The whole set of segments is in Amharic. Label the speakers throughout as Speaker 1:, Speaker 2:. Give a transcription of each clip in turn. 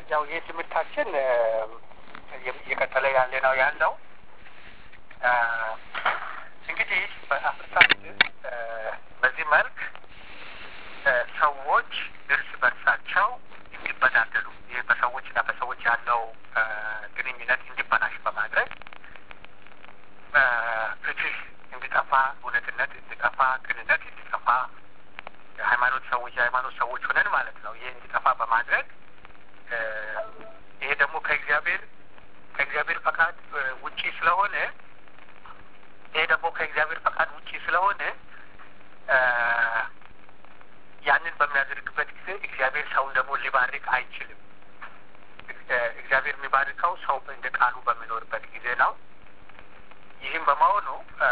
Speaker 1: ያው ይህ ትምህርታችን እየቀጠለ ያለ ነው ያለው እንግዲህ በአፍሪካ ምድር በዚህ መልክ ሰዎች እርስ በርሳቸው እንዲበዳደሉ ይህ በሰዎችና በሰዎች ያለው ግንኙነት እንዲበላሽ በማድረግ ፍትህ እንዲጠፋ፣ እውነትነት እንዲጠፋ፣ ቅንነት እንዲጠፋ የሃይማኖት ሰዎች የሃይማኖት ሰዎች ሆነን ማለት ነው። ይህ እንዲጠፋ በማድረግ ይሄ ደግሞ ከእግዚአብሔር ከእግዚአብሔር ፈቃድ ውጪ ስለሆነ ይሄ ደግሞ ከእግዚአብሔር ፈቃድ ውጪ ስለሆነ ያንን በሚያደርግበት ጊዜ እግዚአብሔር ሰውን ደግሞ ሊባርክ አይችልም። እግዚአብሔር የሚባርከው ሰው እንደ ቃሉ በሚኖርበት ጊዜ ነው። ይህም በመሆኑ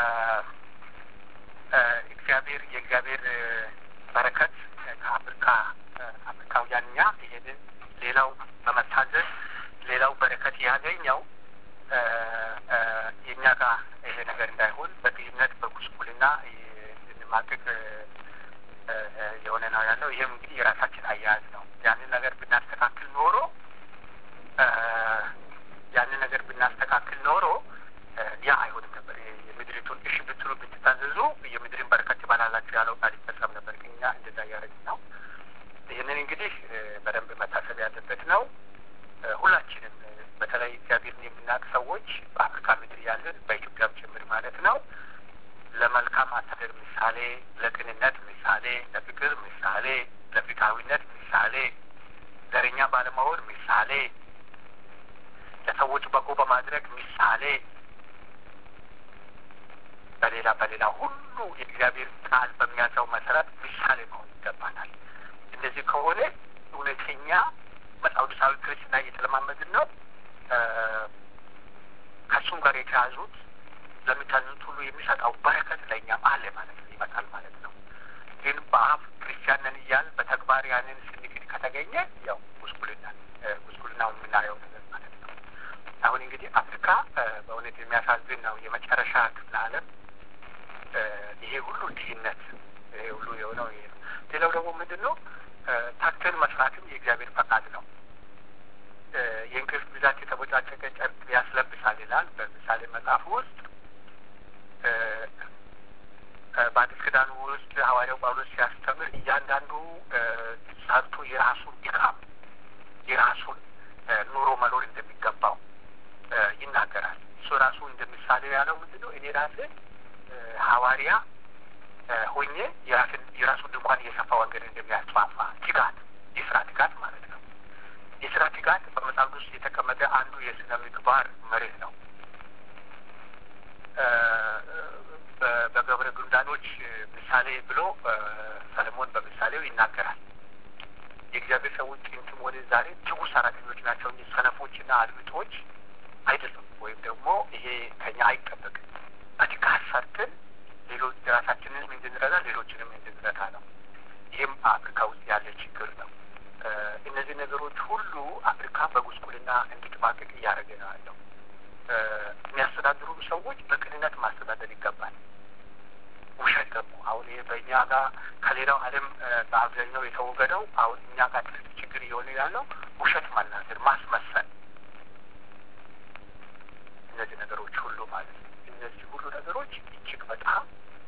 Speaker 1: እግዚአብሔር የእግዚአብሔር በረከት ከአፍሪካ አፍሪካውያን እኛ ይሄንን ሌላው በመታዘዝ ሌላው በረከት ያገኘው የእኛ ጋር ይሄ ነገር እንዳይሆን በድህነት በጉስቁልና እንድንማቅቅ የሆነ ነው ያለው። ይህም እንግዲህ የራሳችን አያያዝ ነው። ያንን ነገር ብናስተካክል ኖሮ ያንን ነገር ብናስተካክል ኖሮ ያ አይሆንም ነበር። የምድሪቱን እሺ ብትሉ ብትታዘዙ የምድርን በረከት ይባላላችሁ ያለው ቃል ይፈጸም ነበር። ግን እኛ እንደዛ እያደረግን ነው። ይህንን እንግዲህ በደንብ መታሰብ ያለበት ነው። ሁላችንም በተለይ እግዚአብሔርን የምናውቅ ሰዎች በአፍሪካ ምድር ያለን በኢትዮጵያም ጭምር ማለት ነው ለመልካም አስተዳደር ምሳሌ፣ ለቅንነት ምሳሌ፣ ለፍቅር ምሳሌ፣ ለፍትሐዊነት ምሳሌ፣ ዘረኛ ባለመሆን ምሳሌ፣ ለሰዎች በጎ በማድረግ ምሳሌ፣ በሌላ በሌላ ሁሉ የእግዚአብሔር ቃል በሚያዘው መሰረት ምሳሌ መሆን ይገባናል። እንደዚህ ከሆነ እውነተኛ መጽሐፋዊ ክርስትና እየተለማመድን ነው። ከእሱም ጋር የተያዙት ለሚታዘዙት ሁሉ የሚሰጠው በረከት ለእኛም አለ ማለት ነው፣ ይመጣል ማለት ነው። ግን በአፍ ክርስቲያን ነን እያል በተግባር ያንን ስንክድ ከተገኘ ያው ጉስቁልና ጉስቁልናውን የምናየው ነገር ማለት ነው። አሁን እንግዲህ አፍሪካ በእውነት የሚያሳዝን ነው። የመጨረሻ ክፍለ ዓለም ይሄ ሁሉ ድህነት ይሄ ሁሉ የሆነው ይሄ ነው። ሌላው ደግሞ ምንድን ነው? ታክተን መስራትም የእግዚአብሔር ፈቃድ ነው። የእንቅልፍ ብዛት የተቦጫጨቀ ጨርቅ ያስለብሳል ይላል በምሳሌ መጽሐፍ ውስጥ። በአዲስ ኪዳኑ ውስጥ ሐዋርያው ጳውሎስ ሲያስተምር እያንዳንዱ ሰርቶ የራሱን ድካም የራሱን ኑሮ መኖር እንደሚገባው ይናገራል። እሱ ራሱ እንደ ምሳሌ ያለው ምንድን ነው? እኔ ራሴ ሐዋርያ ሆኜ የራስን የራሱን ድንኳን እየሰፋ ወንጌል እንደሚያስፋፋ ትጋት፣ የስራ ትጋት ማለት ነው። የስራ ትጋት በመጽሐፍ ውስጥ የተቀመጠ አንዱ የስነ ምግባር መርህ ነው። በገብረ ጉንዳኖች ምሳሌ ብሎ ሰለሞን በምሳሌው ይናገራል። የእግዚአብሔር ሰዎች ጥንትም ሆነ ዛሬ ትጉ ሰራተኞች ናቸው እንጂ ሰነፎችና አድምጦች አይደሉም። ወይም ደግሞ ይሄ ከኛ አይጠበቅም። በትጋት ሰርተን ሌሎች ራሳችንንም እንድንረዳ ሌሎችንም እንድንረዳ ነው። ይህም አፍሪካ ውስጥ ያለ ችግር ነው። እነዚህ ነገሮች ሁሉ አፍሪካ በጉስቁልና እንድትማቅቅ እያደረገ ነው ያለው። የሚያስተዳድሩ ሰዎች በቅንነት ማስተዳደር ይገባል። ውሸት ደግሞ አሁን ይሄ በእኛ ጋር ከሌላው ዓለም በአብዛኛው የተወገደው አሁን እኛ ጋር ትልቅ ችግር እየሆነ ያለው ውሸት መናገር፣ ማስመሰል፣ እነዚህ ነገሮች ሁሉ ማለት ነው። እነዚህ ሁሉ ነገሮች እጅግ በጣም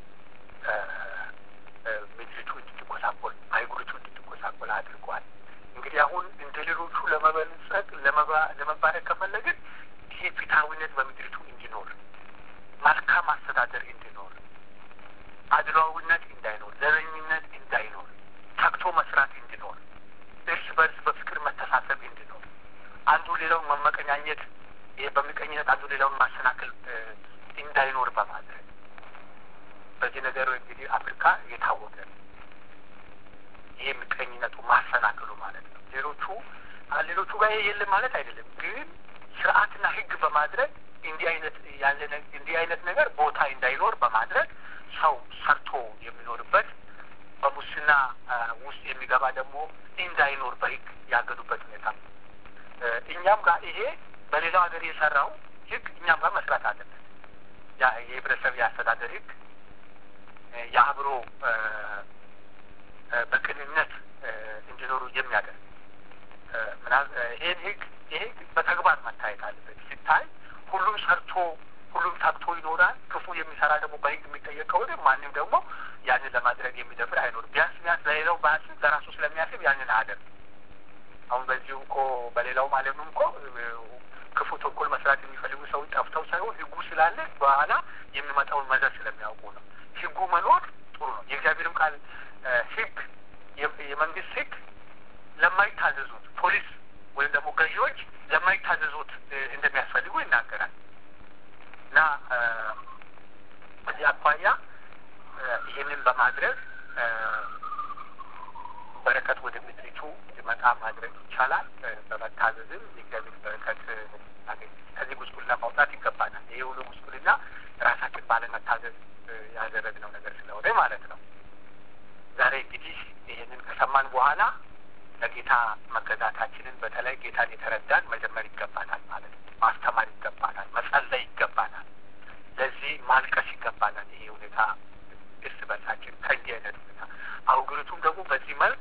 Speaker 1: ምድሪቱ እንድትጎሳቆል አይጉሪቱ እንድትጎሳቆል አድርጓል። እንግዲህ አሁን እንደ ሌሎቹ ለመበልጸግ ለመባረክ ከፈለግን ይሄ ፍትሐዊነት በምድሪቱ እንዲኖር፣ መልካም አስተዳደር እንዲኖር፣ አድሏዊነት እንዳይኖር፣ ዘረኝነት እንዳይኖር፣ ተግቶ መስራት እንዲኖር፣ እርስ በርስ በፍቅር መተሳሰብ እንዲኖር፣ አንዱ ሌላውን መመቀኛኘት፣ ይሄ በምቀኝነት አንዱ ሌላውን ማሰናከል እንዳይኖር በማድረግ በዚህ ነገር እንግዲህ አፍሪካ የታወቀ ይሄ ምቀኝነቱ ማሰናከሉ ማለት ነው። ሌሎቹ ሌሎቹ ጋር የለም ማለት አይደለም ግን ስርዓትና ሕግ በማድረግ እንዲህ አይነት ያለ እንዲህ አይነት ነገር ቦታ እንዳይኖር በማድረግ ሰው ሰርቶ የሚኖርበት በሙስና ውስጥ የሚገባ ደግሞ እንዳይኖር በሕግ ያገዱበት ሁኔታ ነው። እኛም ጋር ይሄ በሌላው ሀገር የሰራው ሕግ እኛም ጋር መስራት አለበት። የህብረተሰብ የአስተዳደር ሕግ የአብሮ በቅንነት እንዲኖሩ የሚያደርግ ይህን ህግ ይሄ በተግባር መታየት አለበት። ሲታይ ሁሉም ሰርቶ ሁሉም ታክቶ ይኖራል። ክፉ የሚሰራ ደግሞ በህግ የሚጠየቅ ከሆነ ማንም ደግሞ ያንን ለማድረግ የሚደፍር አይኖርም። ቢያንስ ቢያንስ ለሌላው ባያስብ ለራሱ ስለሚያስብ ያንን አያደርግ። አሁን በዚሁ እኮ በሌላው ማለትም እኮ ክፉ ተንኮል መስራት የሚፈልጉ ሰዎች ጠፍተው ሳይሆን ህጉ ስላለ በኋላ የሚመጣውን መዘዝ ስለሚያውቁ ነው። ህጉ መኖር ጥሩ ነው። የእግዚአብሔርም ቃል ህግ የመንግስት ህግ ለማይታዘዙት ፖሊስ ወይም ደግሞ ገዢዎች ለማይታዘዙት እንደሚያስፈልጉ ይናገራል እና በዚህ አኳያ ይህንን በማድረግ በረከት ወደ ምድሪቱ መጣ ማድረግ ይቻላል። በመታዘዝም የእግዚአብሔር በረከት አገኝ ከዚህ ጉስቁልና ማውጣት ይገባናል። ይህ ሁሉ ጉስቁልና ራሳችን ባለመታዘዝ ያደረግነው ነገር ስለሆነ ማለት ነው። ዛሬ እንግዲህ ይህንን ከሰማን በኋላ ለጌታ መገዛታችንን በተለይ ጌታን የተረዳን መጀመር ይገባናል ማለት ነው። ማስተማር ይገባናል። መጸለይ ይገባናል። ለዚህ ማልቀስ ይገባናል። ይሄ ሁኔታ እርስ በርሳችን ከእንዲህ አይነት ሁኔታ አውግሪቱም ደግሞ በዚህ መልክ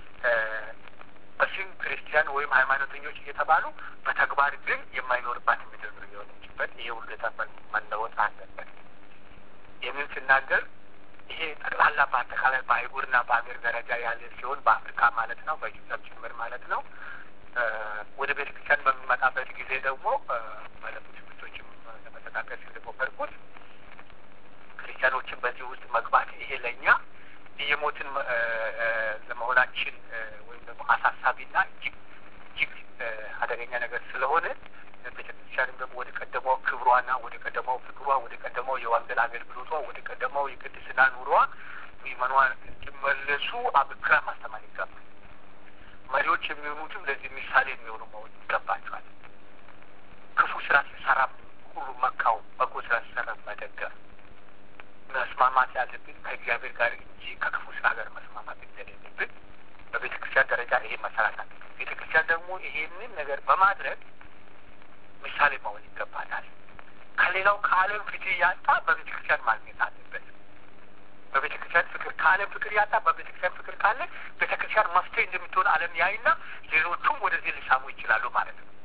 Speaker 1: በስም ክርስቲያን ወይም ሃይማኖተኞች እየተባሉ በተግባር ግን የማይኖርባት ምድር ነው የሆነችበት። ይሄ ሁኔታ መለወጥ አለበት። ይህንን ስናገር ይሄ ጠቅላላ በአጠቃላይ በአህጉርና በሀገር ደረጃ ያለ ሲሆን በአፍሪካ ማለት ነው፣ በኢትዮጵያ ጭምር ማለት ነው። ወደ ቤተ ክርስቲያን በሚመጣበት ጊዜ ደግሞ ባለፉት ትምህርቶችም ለመጠቃቀስ እንደሞከርኩት ክርስቲያኖችን በዚህ ውስጥ መግባት ይሄ ለእኛ እየሞትን ለመሆናችን ወይም ደግሞ አሳሳቢና እጅግ እጅግ አደገኛ ነገር ስለሆነ ቤተክርስቲያንም ደግሞ ወደ ቀደመው ክብሯና ወደ ቀደመው ፍቅሯ፣ ወደ ቀደመው የወንጌል አገልግሎቷ፣ ወደ ቀደመው የቅድስና ኑሯ ምዕመናን እንዲመለሱ አብክራ ማስተማር ይገባል። መሪዎች የሚሆኑትም ለዚህ ምሳሌ የሚሆኑ መሆን ይገባቸዋል። ክፉ ስራ ሲሰራ ሁሉ መካው፣ በጎ ስራ ሲሰራ መደገፍ መስማማት ያለብን ከእግዚአብሔር ጋር እንጂ ከክፉ ስራ ጋር መስማማት እንደሌለብን በቤተ ክርስቲያን ደረጃ ይሄ መሰራት አለ። ቤተ ክርስቲያን ደግሞ ይሄንን ነገር በማድረግ ምሳሌ መሆን ይገባታል። ከሌላው ከዓለም ፍትህ ያጣ በቤተ ክርስቲያን ማግኘት አለበት። በቤተ ክርስቲያን ፍቅር ከዓለም ፍቅር ያጣ በቤተ ክርስቲያን ፍቅር ካለ ቤተ ክርስቲያን መፍትሄ እንደምትሆን ዓለም ያይና ሌሎቹም ወደዚህ ሊሳሙ ይችላሉ ማለት ነው።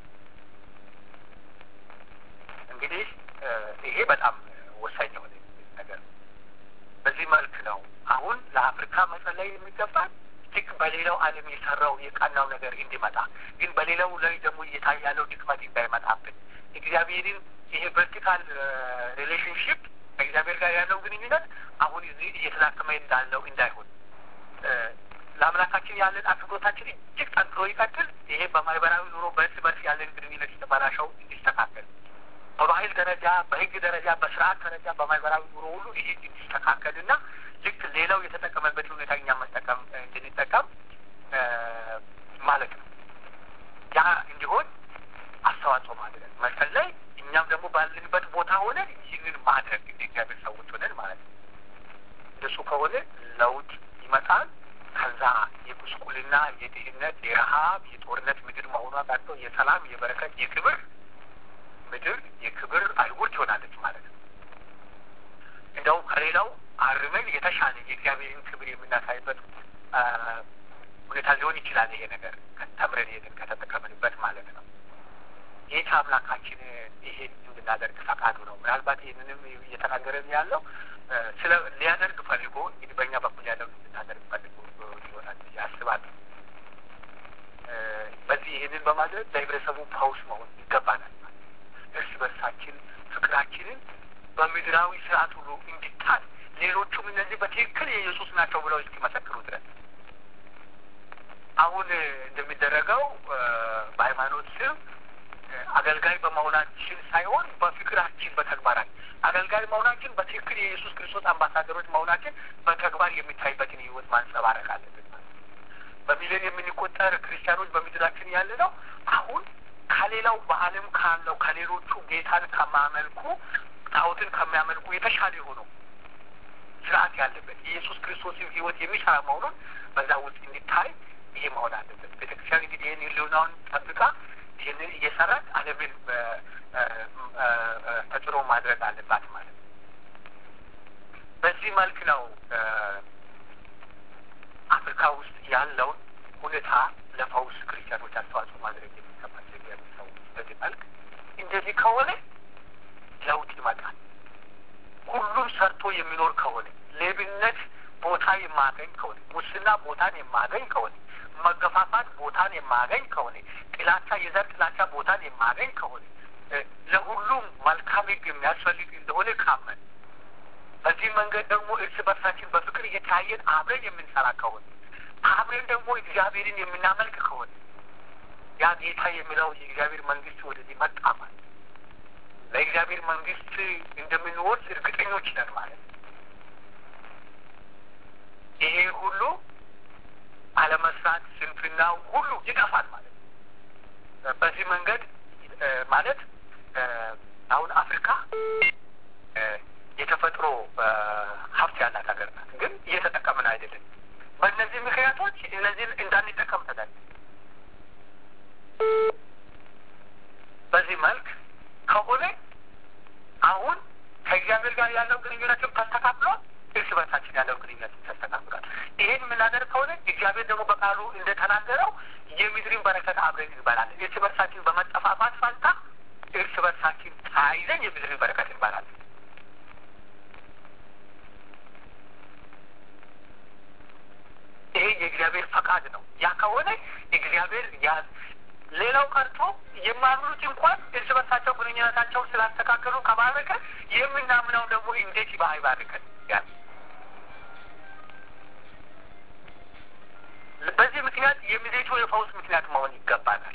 Speaker 1: እንግዲህ ይሄ በጣም ወሳኝ የሆነ ነገር ነው። በዚህ መልክ ነው አሁን ለአፍሪካ መጸለይ የሚገባል ልክ በሌላው ዓለም የሰራው የቀናው ነገር እንዲመጣ ግን በሌላው ላይ ደግሞ እየታየ ያለው ድክመት እንዳይመጣብን እግዚአብሔርን ይሄ ቨርቲካል ሪሌሽንሽፕ ከእግዚአብሔር ጋር ያለው ግንኙነት አሁን እዚህ እየተዳከመ እንዳለው እንዳይሆን ለአምላካችን ያለን አክብሮታችን እጅግ ጠንክሮ ይቀጥል። ይሄ በማህበራዊ ኑሮ በእርስ በርስ ያለን ግንኙነት የተበላሸው እንዲስተካከል በባህል ደረጃ፣ በህግ ደረጃ፣ በስርዓት ደረጃ፣ በማህበራዊ ኑሮ ሁሉ ይሄ እንዲስተካከልና ልክ ሌላው የተጠቀመበት ሁኔታ እኛ መጠቀም እንድንጠቀም ማለት ነው። ያ እንዲሆን አስተዋጽኦ ማድረግ መጸለይ፣ እኛም ደግሞ ባለንበት ቦታ ሆነን ይህንን ማድረግ እንደ እግዚአብሔር ሰዎች ሆነን ማለት ነው። እንደሱ ከሆነ ለውጥ ይመጣል። ከዛ የጉስቁልና፣ የድህነት፣ የረሀብ፣ የጦርነት ምድር መሆኗ ቀርቶ የሰላም፣ የበረከት፣ የክብር ምድር የክብር አይጉር ትሆናለች ማለት ነው። እንደውም ከሌላው አርመን የተሻለ የእግዚአብሔርን ክብር የምናሳይበት ሁኔታ ሊሆን ይችላል። ይሄ ነገር ተምረን ሄደን ከተጠቀምንበት ማለት ነው። ጌታ አምላካችን ይሄን እንድናደርግ ፈቃዱ ነው። ምናልባት ይህንንም እየተናገረን ያለው ስለ ሊያደርግ ፈልጎ እንግዲህ በእኛ በኩል ያለው እንድናደርግ ፈልጎ ይሆናል ብዬ አስባለሁ። በዚህ ይህንን በማድረግ ለህብረተሰቡ ፓውስ መሆን ይገባናል። እርስ በርሳችን ፍቅራችንን በምድራዊ ስርዓት ሁሉ እንዲጣል ሌሎቹም እነዚህ በትክክል የኢየሱስ ናቸው ብለው እስኪመሰክሩ ድረስ አሁን እንደሚደረገው በሃይማኖት ስም አገልጋይ በመሆናችን ሳይሆን በፍቅራችን በተግባራችን አገልጋይ መሆናችን በትክክል የኢየሱስ ክርስቶስ አምባሳደሮች መሆናችን በተግባር የሚታይበትን ህይወት ማንጸባረቅ አለብን። በሚሊዮን የምንቆጠር ክርስቲያኖች በምድራችን ያለ ነው አሁን ከሌላው በዓለም ካለው ከሌሎቹ ጌታን ከማያመልኩ ጣዖትን ከሚያመልኩ የተሻለ የሆነው ስርዓት ያለበት የኢየሱስ ክርስቶስን ህይወት የሚሰራ መሆኑን በዛ ውስጥ እንዲታይ ይሄ መሆን አለበት። ቤተክርስቲያን እንግዲህ ይህን ህልውናውን ጠብቃ ይህንን እየሰራች ዓለምን ተጽዕኖ ማድረግ አለባት ማለት ነው። በዚህ መልክ ነው አፍሪካ ውስጥ ያለውን ሁኔታ ለፈውስ ክርስቲያኖች አስተዋጽኦ ማድረግ የሚገባቸው እግዚአብሔር ሰዎች በዚህ መልክ እንደዚህ ከሆነ ለውጥ ይመጣል። ሁሉም ሰርቶ የሚኖር ከሆነ ሌብነት ቦታ የማገኝ ከሆነ ሙስና ቦታን የማገኝ ከሆነ መገፋፋት ቦታን የማገኝ ከሆነ ጥላቻ፣ የዘር ጥላቻ ቦታን የማገኝ ከሆነ ለሁሉም መልካም ሕግ የሚያስፈልግ እንደሆነ ካመን በዚህ መንገድ ደግሞ እርስ በርሳችን በፍቅር እየተያየን አብረን የምንሰራ ከሆነ አብረን ደግሞ እግዚአብሔርን የምናመልክ ከሆነ ያ ጌታ የሚለው የእግዚአብሔር መንግስት ወደዚህ መጣ ማለት ለእግዚአብሔር መንግስት እንደምንወርስ እርግጠኞች ነን ማለት ይሄ ሁሉ አለመስራት፣ ስንፍናው ሁሉ ይጠፋል ማለት በዚህ መንገድ ማለት አሁን አፍሪካ የተፈጥሮ ሀብት ያላት ሀገር ናት፣ ግን እየተጠቀምን አይደለም። በእነዚህ ምክንያቶች እነዚህን እንዳንጠቀም ተደል በዚህ መልክ ከሆነ አሁን ከእግዚአብሔር ጋር ያለው ግንኙነትን ተስተካክሏል። እርስ በርሳችን ያለው ግንኙነትን ተስተካክሏል። ይሄን የምናደርግ ከሆነ እግዚአብሔር ደግሞ በቃሉ እንደተናገረው የምድርን በረከት አብረን እንበላለን። እርስ በርሳችን በመጠፋፋት ፋንታ እርስ በርሳችን ተያይዘን የምድርን በረከት እንበላለን። ይሄ የእግዚአብሔር ፈቃድ ነው። ያ ከሆነ እግዚአብሔር ያ ሌላው ቀርቶ የማያምኑት እንኳን እርስ በርሳቸው ግንኙነታቸውን ስላስተካከሉ ከባረከ የምናምነው ደግሞ እንዴት ባይባርከን ያ በዚህ ምክንያት የምድሪቱ የፈውስ ምክንያት መሆን ይገባናል።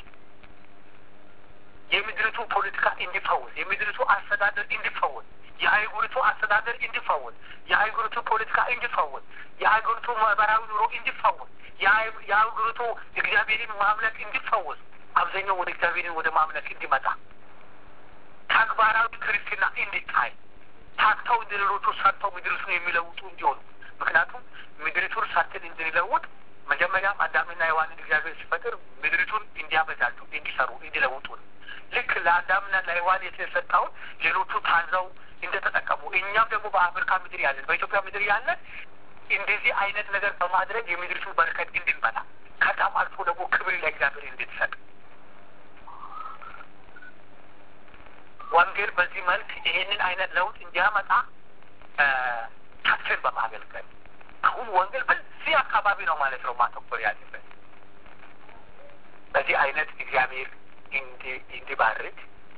Speaker 1: የምድሪቱ ፖለቲካ እንዲፈውስ፣ የምድሪቱ አስተዳደር እንዲፈውስ፣ የአህጉሪቱ አስተዳደር እንዲፈውስ፣ የአህጉሪቱ ፖለቲካ እንዲፈውስ፣ የአህጉሪቱ ማህበራዊ ኑሮ እንዲፈውስ፣ የአህጉሪቱ እግዚአብሔርን ማምለክ እንዲፈውስ፣ አብዛኛው ወደ እግዚአብሔርን ወደ ማምለክ እንዲመጣ ተግባራዊ ክርስትና እንዲታይ ታክተው እንደ ሌሎቹ ሰርተው ምድሪቱን የሚለውጡ እንዲሆኑ ምክንያቱም ምድሪቱን ሰርተን እንድንለውጥ መጀመሪያም አዳምና ሔዋንን እግዚአብሔር ሲፈጥር ምድሪቱን እንዲያበዛሉ፣ እንዲሰሩ፣ እንዲለውጡ ነው። ልክ ለአዳምና ለሔዋን የተሰጠውን ሌሎቹ ታዘው እንደተጠቀሙ እኛም ደግሞ በአፍሪካ ምድር ያለን በኢትዮጵያ ምድር ያለን እንደዚህ አይነት ነገር በማድረግ የምድሪቱን በረከት እንድንበላ ከዛም አልፎ ደግሞ ክብር ለእግዚአብሔር እንድትሰጥ ወንጌል በዚህ መልክ ይሄንን አይነት ለውጥ እንዲያመጣ ታክትን በማገልገል አሁን ወንጌል በዚህ አካባቢ ነው ማለት ነው ማተኮር ያለበት። በዚህ አይነት እግዚአብሔር እንዲባርክ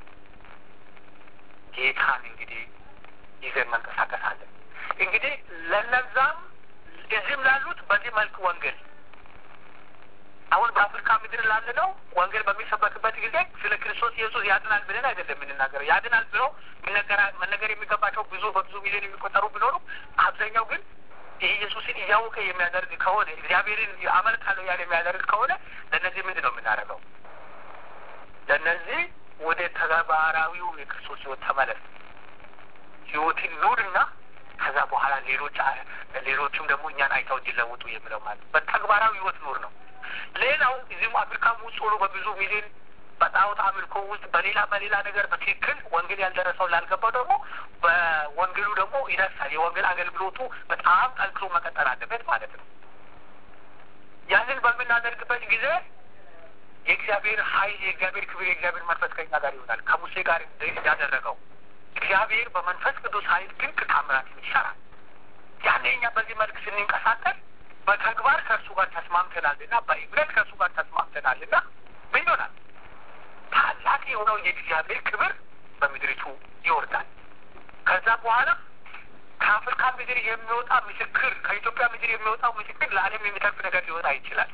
Speaker 1: ጌታን እንግዲህ ይዘን መንቀሳቀስ አለን። እንግዲህ ለነዛም እዚህም ላሉት በዚህ መልክ ወንጌል አሁን በአፍሪካ ምድር ላለ ነው ወንጌል በሚሰበክበት ጊዜ ስለ ክርስቶስ ኢየሱስ ያድናል ብለን አይደለም የምንናገረው። ያድናል ብለው መነገር የሚገባቸው ብዙ በብዙ ሚሊዮን የሚቆጠሩ ቢኖሩ አብዛኛው ግን ይህ ኢየሱስን እያወቀ የሚያደርግ ከሆነ እግዚአብሔርን አመልካለሁ ያለ የሚያደርግ ከሆነ ለእነዚህ ምንድን ነው የምናደርገው? ለእነዚህ ወደ ተግባራዊው የክርስቶስ ሕይወት ተመለስ፣ ሕይወትን ኑርና ከዛ በኋላ ሌሎች ሌሎችም ደግሞ እኛን አይተው እንዲለውጡ የሚለው ማለት በተግባራዊ ሕይወት ኑር ነው። ሌላው እዚህም አፍሪካም ውስጥ ሆኖ በብዙ ሚሊዮን በጣዖት አምልኮ ውስጥ በሌላ በሌላ ነገር በትክክል ወንጌል ያልደረሰው ላልገባው ደግሞ በወንጌሉ ደግሞ ይደርሳል። የወንጌል አገልግሎቱ በጣም ጠንክሮ መቀጠል አለበት ማለት ነው። ያንን በምናደርግበት ጊዜ የእግዚአብሔር ኃይል፣ የእግዚአብሔር ክብር፣ የእግዚአብሔር መንፈስ ከኛ ጋር ይሆናል። ከሙሴ ጋር ያደረገው እግዚአብሔር በመንፈስ ቅዱስ ኃይል ድንቅ ታምራትን ይሰራል። ያኔ እኛ በዚህ መልክ ስንንቀሳቀስ በተግባር ከእርሱ ጋር ተስማምተናልና በእምነት ከእርሱ ጋር ተስማምተናልና ምን ይሆናል? ታላቅ የሆነው የእግዚአብሔር ክብር በምድሪቱ ይወርዳል። ከዛ በኋላ ከአፍሪካ ምድር የሚወጣ ምስክር፣ ከኢትዮጵያ ምድር የሚወጣው ምስክር ለዓለም የሚተርፍ ነገር ሊወጣ ይችላል።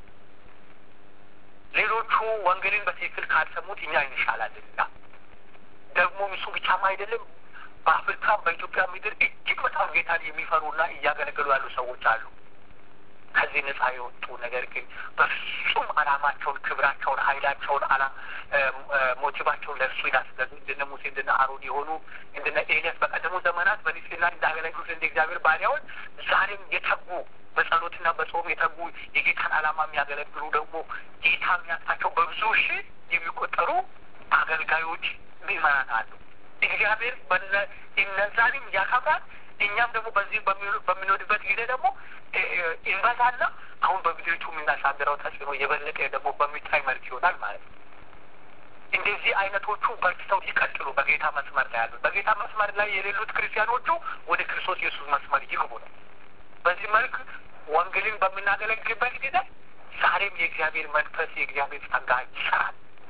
Speaker 1: ሌሎቹ ወንጌልን በትክክል ካልሰሙት እኛ እንሻላለንና ደግሞ እሱ ብቻም አይደለም። በአፍሪካም በኢትዮጵያ ምድር እጅግ በጣም ጌታን የሚፈሩና እያገለገሉ ያሉ ሰዎች አሉ። ከዚህ ነጻ የወጡ ነገር ግን በፍጹም ዓላማቸውን፣ ክብራቸውን፣ ኃይላቸውን አላ ሞቲቫቸውን ለእርሱ ያስገዙ እንደነ ሙሴ እንደነ አሮን የሆኑ እንደነ ኤልያስ በቀደሙ ዘመናት በንጽሕና እንዳገለግሉት እንደ እግዚአብሔር ባሪያዎች ዛሬም የተጉ በጸሎትና በጾም የተጉ የጌታን ዓላማ የሚያገለግሉ ደግሞ ጌታ የሚያጣቸው በብዙ ሺህ የሚቆጠሩ አገልጋዮች ምዕመናን አሉ። እግዚአብሔር እነዛንም ያከብራል። እኛም ደግሞ በዚህ በምንወድበት ጊዜ ደግሞ እንበዛና አሁን በምድሪቱ የምናሳድረው ተጽዕኖ የበለጠ ደግሞ በሚታይ መልክ ይሆናል ማለት ነው። እንደዚህ አይነቶቹ በርትተው ይቀጥሉ። በጌታ መስመር ላይ ያሉት በጌታ መስመር ላይ የሌሉት ክርስቲያኖቹ ወደ ክርስቶስ ኢየሱስ መስመር ይግቡ ነው። በዚህ መልክ ወንጌልን በምናገለግልበት ጊዜ ዛሬም የእግዚአብሔር መንፈስ የእግዚአብሔር ጸጋ ይሰራል።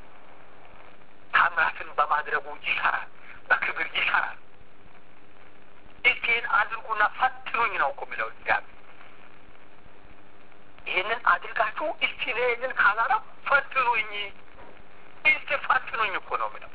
Speaker 1: ታምራትን በማድረጉ ይሰራል። በክብር ይሰራል። እስቲን አድርጉና ፈትኑኝ ነው እኮ የሚለው እግዚአብሔር። ይህንን አድርጋችሁ እስቲ ይህንን ካላራ ፈትኑኝ፣ እስቲ ፈትኑኝ እኮ ነው የሚለው።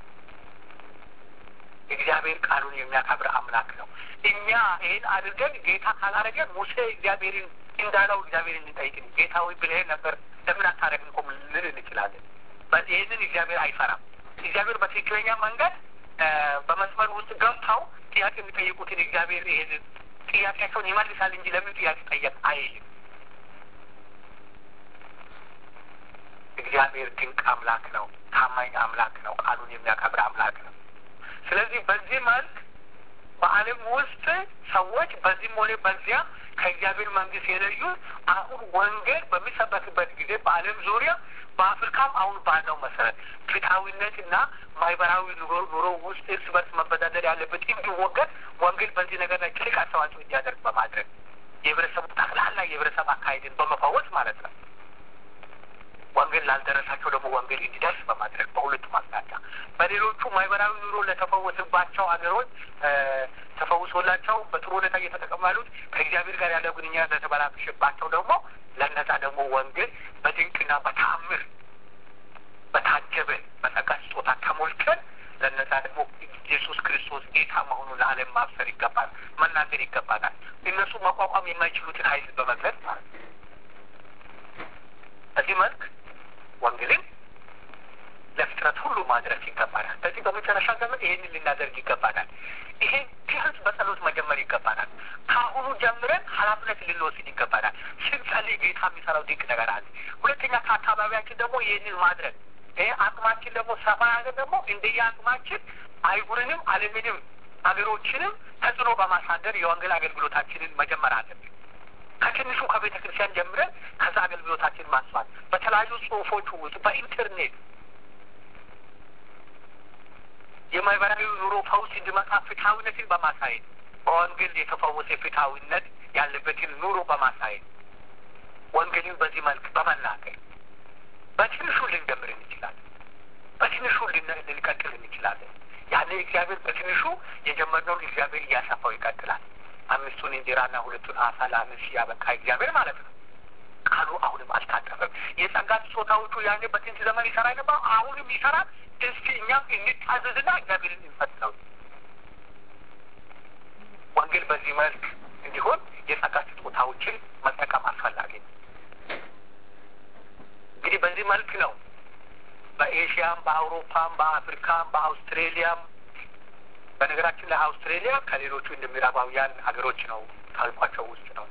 Speaker 1: እግዚአብሔር ቃሉን የሚያከብር አምላክ ነው። እኛ ይህን አድርገን ጌታ ካላረገን ሙሴ እግዚአብሔርን እንዳለው እግዚአብሔርን እንጠይቅን ጌታ ወይ ብለህ ነበር ለምን አታረግም እኮ ልል እንችላለን። ይህንን እግዚአብሔር አይፈራም። እግዚአብሔር በትክክለኛ መንገድ በመስመር ውስጥ ገብተው ጥያቄ የሚጠይቁትን እግዚአብሔር ይህንን ጥያቄያቸውን ይመልሳል እንጂ ለምን ጥያቄ ጠየቅ አይልም። እግዚአብሔር ድንቅ አምላክ ነው። ታማኝ አምላክ ነው። ቃሉን የሚያከብር አምላክ ነው። ስለዚህ በዚህ መልክ በዓለም ውስጥ ሰዎች በዚህም ሆነ በዚያ ከእግዚአብሔር መንግስት የለዩት አሁን ወንጌል በሚሰበክበት ጊዜ በዓለም ዙሪያ በአፍሪካም አሁን ባለው መሰረት ፍትሐዊነትና ማህበራዊ ኑሮ ውስጥ እርስ በርስ መበዳደር ያለበት እንዲወገድ ወንጌል በዚህ ነገር ላይ ትልቅ አስተዋጽኦ እንዲያደርግ በማድረግ የህብረተሰቡ ጠቅላላ የህብረተሰብ አካሄድን በመፋወስ ማለት ነው። ወንጌል ላልደረሳቸው ደግሞ ወንጌል እንዲደርስ በማድረግ በሁለቱም አቅጣጫ በሌሎቹ ማህበራዊ ኑሮ ለተፈወሰባቸው ሀገሮች ተፈውሶላቸው በጥሩ ሁኔታ እየተጠቀሙ ያሉት ከእግዚአብሔር ጋር ያለው ግንኙነት ለተበላሸባቸው ደግሞ ለነዛ ደግሞ ወንጌል በድንቅና በታምር በታጀበ በጸጋ ስጦታ ተሞልተን ለነዛ ደግሞ ኢየሱስ ክርስቶስ ጌታ መሆኑን ለዓለም ማብሰር ይገባል፣ መናገር ይገባናል። እነሱ መቋቋም የማይችሉትን ኃይል በመግለጽ ማለት ነው። በዚህ መልክ ወንጌልን ለፍጥረት ሁሉ ማድረስ ይገባናል። በዚህ በመጨረሻ ዘመን ይህንን ልናደርግ ይገባናል። ይሄን ቢያንስ በጸሎት መጀመር ይገባናል። ከአሁኑ ጀምረን ኃላፊነት ልንወስድ ይገባናል። ስንጸልይ ጌታ የሚሰራው ድንቅ ነገር አለ። ሁለተኛ ከአካባቢያችን ደግሞ ይህንን ማድረግ ይህ አቅማችን ደግሞ ሰፋ ያለ ደግሞ እንደየ አቅማችን አይጉርንም፣ ዓለምንም ሀገሮችንም ተጽዕኖ በማሳደር የወንጌል አገልግሎታችንን መጀመር አለብን። ከትንሹ ከቤተ ክርስቲያን ጀምረን ከዛ አገልግሎታችን ማስፋት በተለያዩ ጽሁፎች ውስጥ በኢንተርኔት የማህበራዊ ኑሮ ፈውስ እንዲመጣ ፍትሐዊነትን በማሳየት በወንጌል የተፈወሰ ፍትሐዊነት ያለበትን ኑሮ በማሳየት ወንጌልን በዚህ መልክ በመናገር በትንሹ ልንጀምር እንችላለን። በትንሹ ልንቀጥል እንችላለን። ያለ እግዚአብሔር በትንሹ የጀመርነውን እግዚአብሔር እያሰፋው ይቀጥላል። አምስቱን እንጀራና ሁለቱን አሳ ለአምስት ያበቃ እግዚአብሔር ማለት ነው። ቃሉ አሁንም አልታጠፈም። የጸጋ ስጦታዎቹ ያኔ በጥንት ዘመን ይሰራ ነበር፣ አሁንም ይሰራል። እስቲ እኛም እንታዘዝና እግዚአብሔርን እንፈትነው። ወንጌል በዚህ መልክ እንዲሆን የጸጋ ስጦታዎችን መጠቀም አስፈላጊ ነው። እንግዲህ በዚህ መልክ ነው በኤሽያም፣ በአውሮፓም፣ በአፍሪካም፣ በአውስትሬሊያም በነገራችን ላይ አውስትሬሊያ ከሌሎቹ እንደ ምዕራባውያን ሀገሮች ነው ካልኳቸው ውስጥ ነው።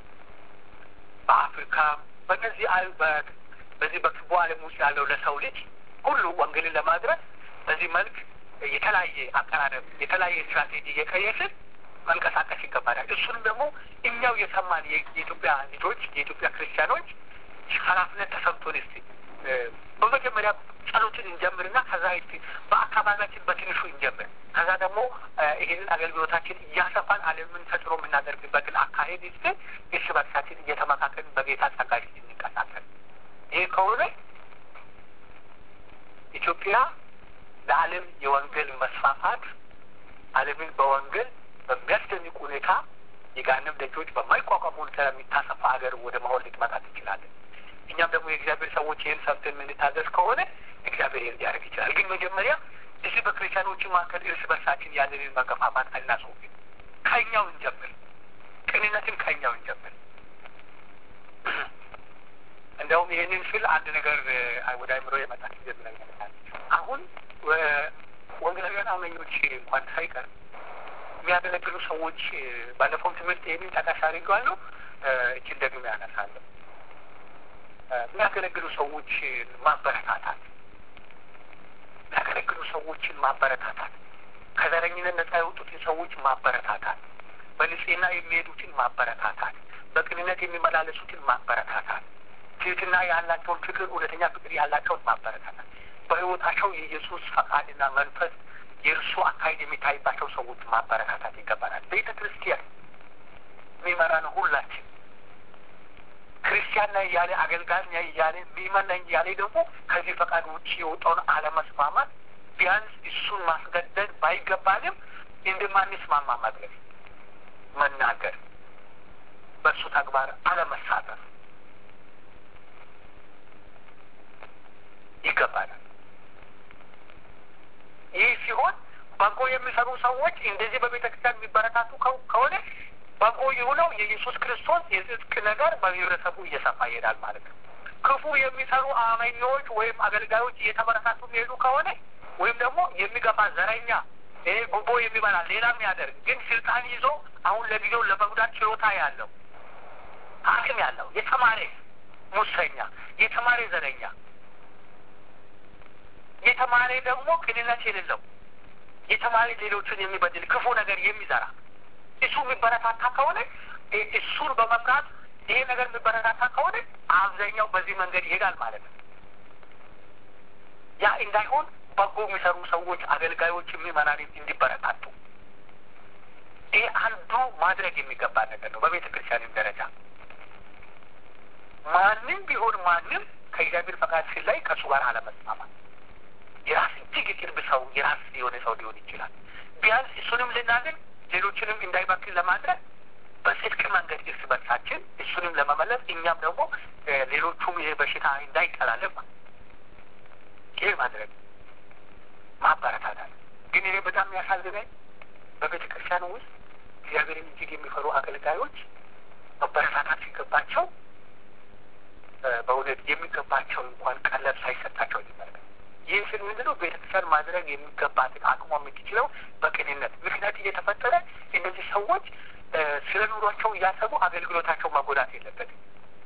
Speaker 1: በአፍሪካ በነዚህ በዚህ በክቡ ዓለም ውስጥ ያለው ለሰው ልጅ ሁሉ ወንጌልን ለማድረስ በዚህ መልክ የተለያየ አቀራረብ የተለያየ ስትራቴጂ እየቀየስን መንቀሳቀስ ይገባናል። እሱንም ደግሞ እኛው የሰማን የኢትዮጵያ ልጆች የኢትዮጵያ ክርስቲያኖች ኃላፊነት ተሰምቶን እስቲ በመጀመሪያ ጸሎትን እንጀምርና ከዛ እስቲ በአካባቢያችን በትንሹ እንጀምር። ከዛ ደግሞ ይህንን አገልግሎታችን እያሰፋን ዓለምን ተጽዕኖ የምናደርግበትን አካሄድ እስቲ እርስ በርሳችን እየተመካከልን በጌታ ጸጋ እንንቀሳቀስ። ይህ ከሆነ ኢትዮጵያ ለዓለም የወንጌል መስፋፋት ዓለምን በወንጌል በሚያስደንቅ ሁኔታ የጋንም ደጆች በማይቋቋሙ ሁኔታ የሚታሰፋ ሀገር ወደ መሆን ልትመጣ ትችላለን። እኛም ደግሞ የእግዚአብሔር ሰዎች ይህን ሰምተን የምንታዘዝ ከሆነ እግዚአብሔር ይህን ሊያደርግ ይችላል። ግን መጀመሪያ እዚህ በክርስቲያኖቹ መካከል እርስ በርሳችን ያለንን መገፋፋት አናስወግድ። ከኛው እንጀምር። ቅንነትን ከኛው እንጀምር። እንደውም ይህንን ስል አንድ ነገር ወደ አይምሮ የመጣ ጊዜ ብለኛል። አሁን ወንጌላውያን አመኞች እንኳን ሳይቀር የሚያገለግሉ ሰዎች ባለፈውም ትምህርት ይህንን ጠቃሽ አድርገዋለሁ። እችን ደግሞ ያነሳለሁ። የሚያገለግሉ ሰዎችን ማበረታታት የሚያገለግሉ ሰዎችን ማበረታታት ከዘረኝነት ነጻ የወጡትን ሰዎች ማበረታታት በንጽህና የሚሄዱትን ማበረታታት፣ በቅንነት የሚመላለሱትን ማበረታታት፣ ትህትና ያላቸውን ፍቅር፣ እውነተኛ ፍቅር ያላቸውን ማበረታታት፣ በሕይወታቸው የኢየሱስ ፈቃድና መንፈስ የእርሱ አካሄድ የሚታይባቸው ሰዎች ማበረታታት ይገባናል። ቤተ ክርስቲያን የሚመራን ሁላችን ክርስቲያን ነኝ እያለ አገልጋይ ነኝ እያለ ምእመን ነኝ እያለ ደግሞ ከዚህ ፈቃድ ውጭ የወጣውን አለመስማማት ቢያንስ እሱን ማስገደድ ባይገባንም እንደማንስማማ መግለጽ፣ መናገር፣ በእሱ ተግባር አለመሳተፍ ይገባናል። ይህ ሲሆን በጎ የሚሰሩ ሰዎች እንደዚህ በቤተ ክርስቲያን የሚበረታቱ ከሆነ በጎ የሆነው የኢየሱስ ክርስቶስ የጽድቅ ነገር በህብረተሰቡ እየሰፋ ይሄዳል ማለት ነው። ክፉ የሚሰሩ አመኞች ወይም አገልጋዮች እየተበረታቱ የሚሄዱ ከሆነ ወይም ደግሞ የሚገፋ ዘረኛ፣ ይሄ ጉቦ የሚበላ ሌላ የሚያደርግ ግን ስልጣን ይዞ አሁን ለጊዜው ለመጉዳት ችሎታ ያለው አቅም ያለው የተማረ ሙሰኛ፣ የተማረ ዘረኛ፣ የተማረ ደግሞ ቅንነት የሌለው የተማረ ሌሎችን የሚበድል ክፉ ነገር የሚዘራ እሱ የሚበረታታ ከሆነ እሱን በመምራት ይሄ ነገር የሚበረታታ ከሆነ አብዛኛው በዚህ መንገድ ይሄዳል ማለት ነው። ያ እንዳይሆን በጎ የሚሰሩ ሰዎች፣ አገልጋዮች፣ የሚመራን እንዲበረታቱ ይሄ አንዱ ማድረግ የሚገባ ነገር ነው። በቤተ ክርስቲያንም ደረጃ ማንም ቢሆን ማንም ከእግዚአብሔር ፈቃድ ሲላይ ከእሱ ጋር አለመስማማት የራስ እጅግ የቅርብ ሰው የራስ የሆነ ሰው ሊሆን ይችላል። ቢያንስ እሱንም ልናገኝ ሌሎችንም እንዳይባክን ለማድረግ በጽድቅ መንገድ እርስ በርሳችን እሱንም ለመመለስ እኛም ደግሞ ሌሎቹም ይሄ በሽታ እንዳይጠላለፍ ይሄ ማድረግ ማበረታታት። ግን ይሄ በጣም የሚያሳዝነኝ በቤተ ክርስቲያኑ ውስጥ እግዚአብሔርን እጅግ የሚፈሩ አገልጋዮች መበረታታት ሲገባቸው በእውነት የሚገባቸው እንኳን ቀለብ ሳይሰጣቸው ይመለከት ይህ ስል ምንድነው? ቤተክርስቲያን ማድረግ የሚገባትን አቅሟ የምትችለው በቅንነት ምክንያት እየተፈጠረ እነዚህ ሰዎች ስለ ኑሯቸው እያሰቡ አገልግሎታቸው መጎዳት የለበትም።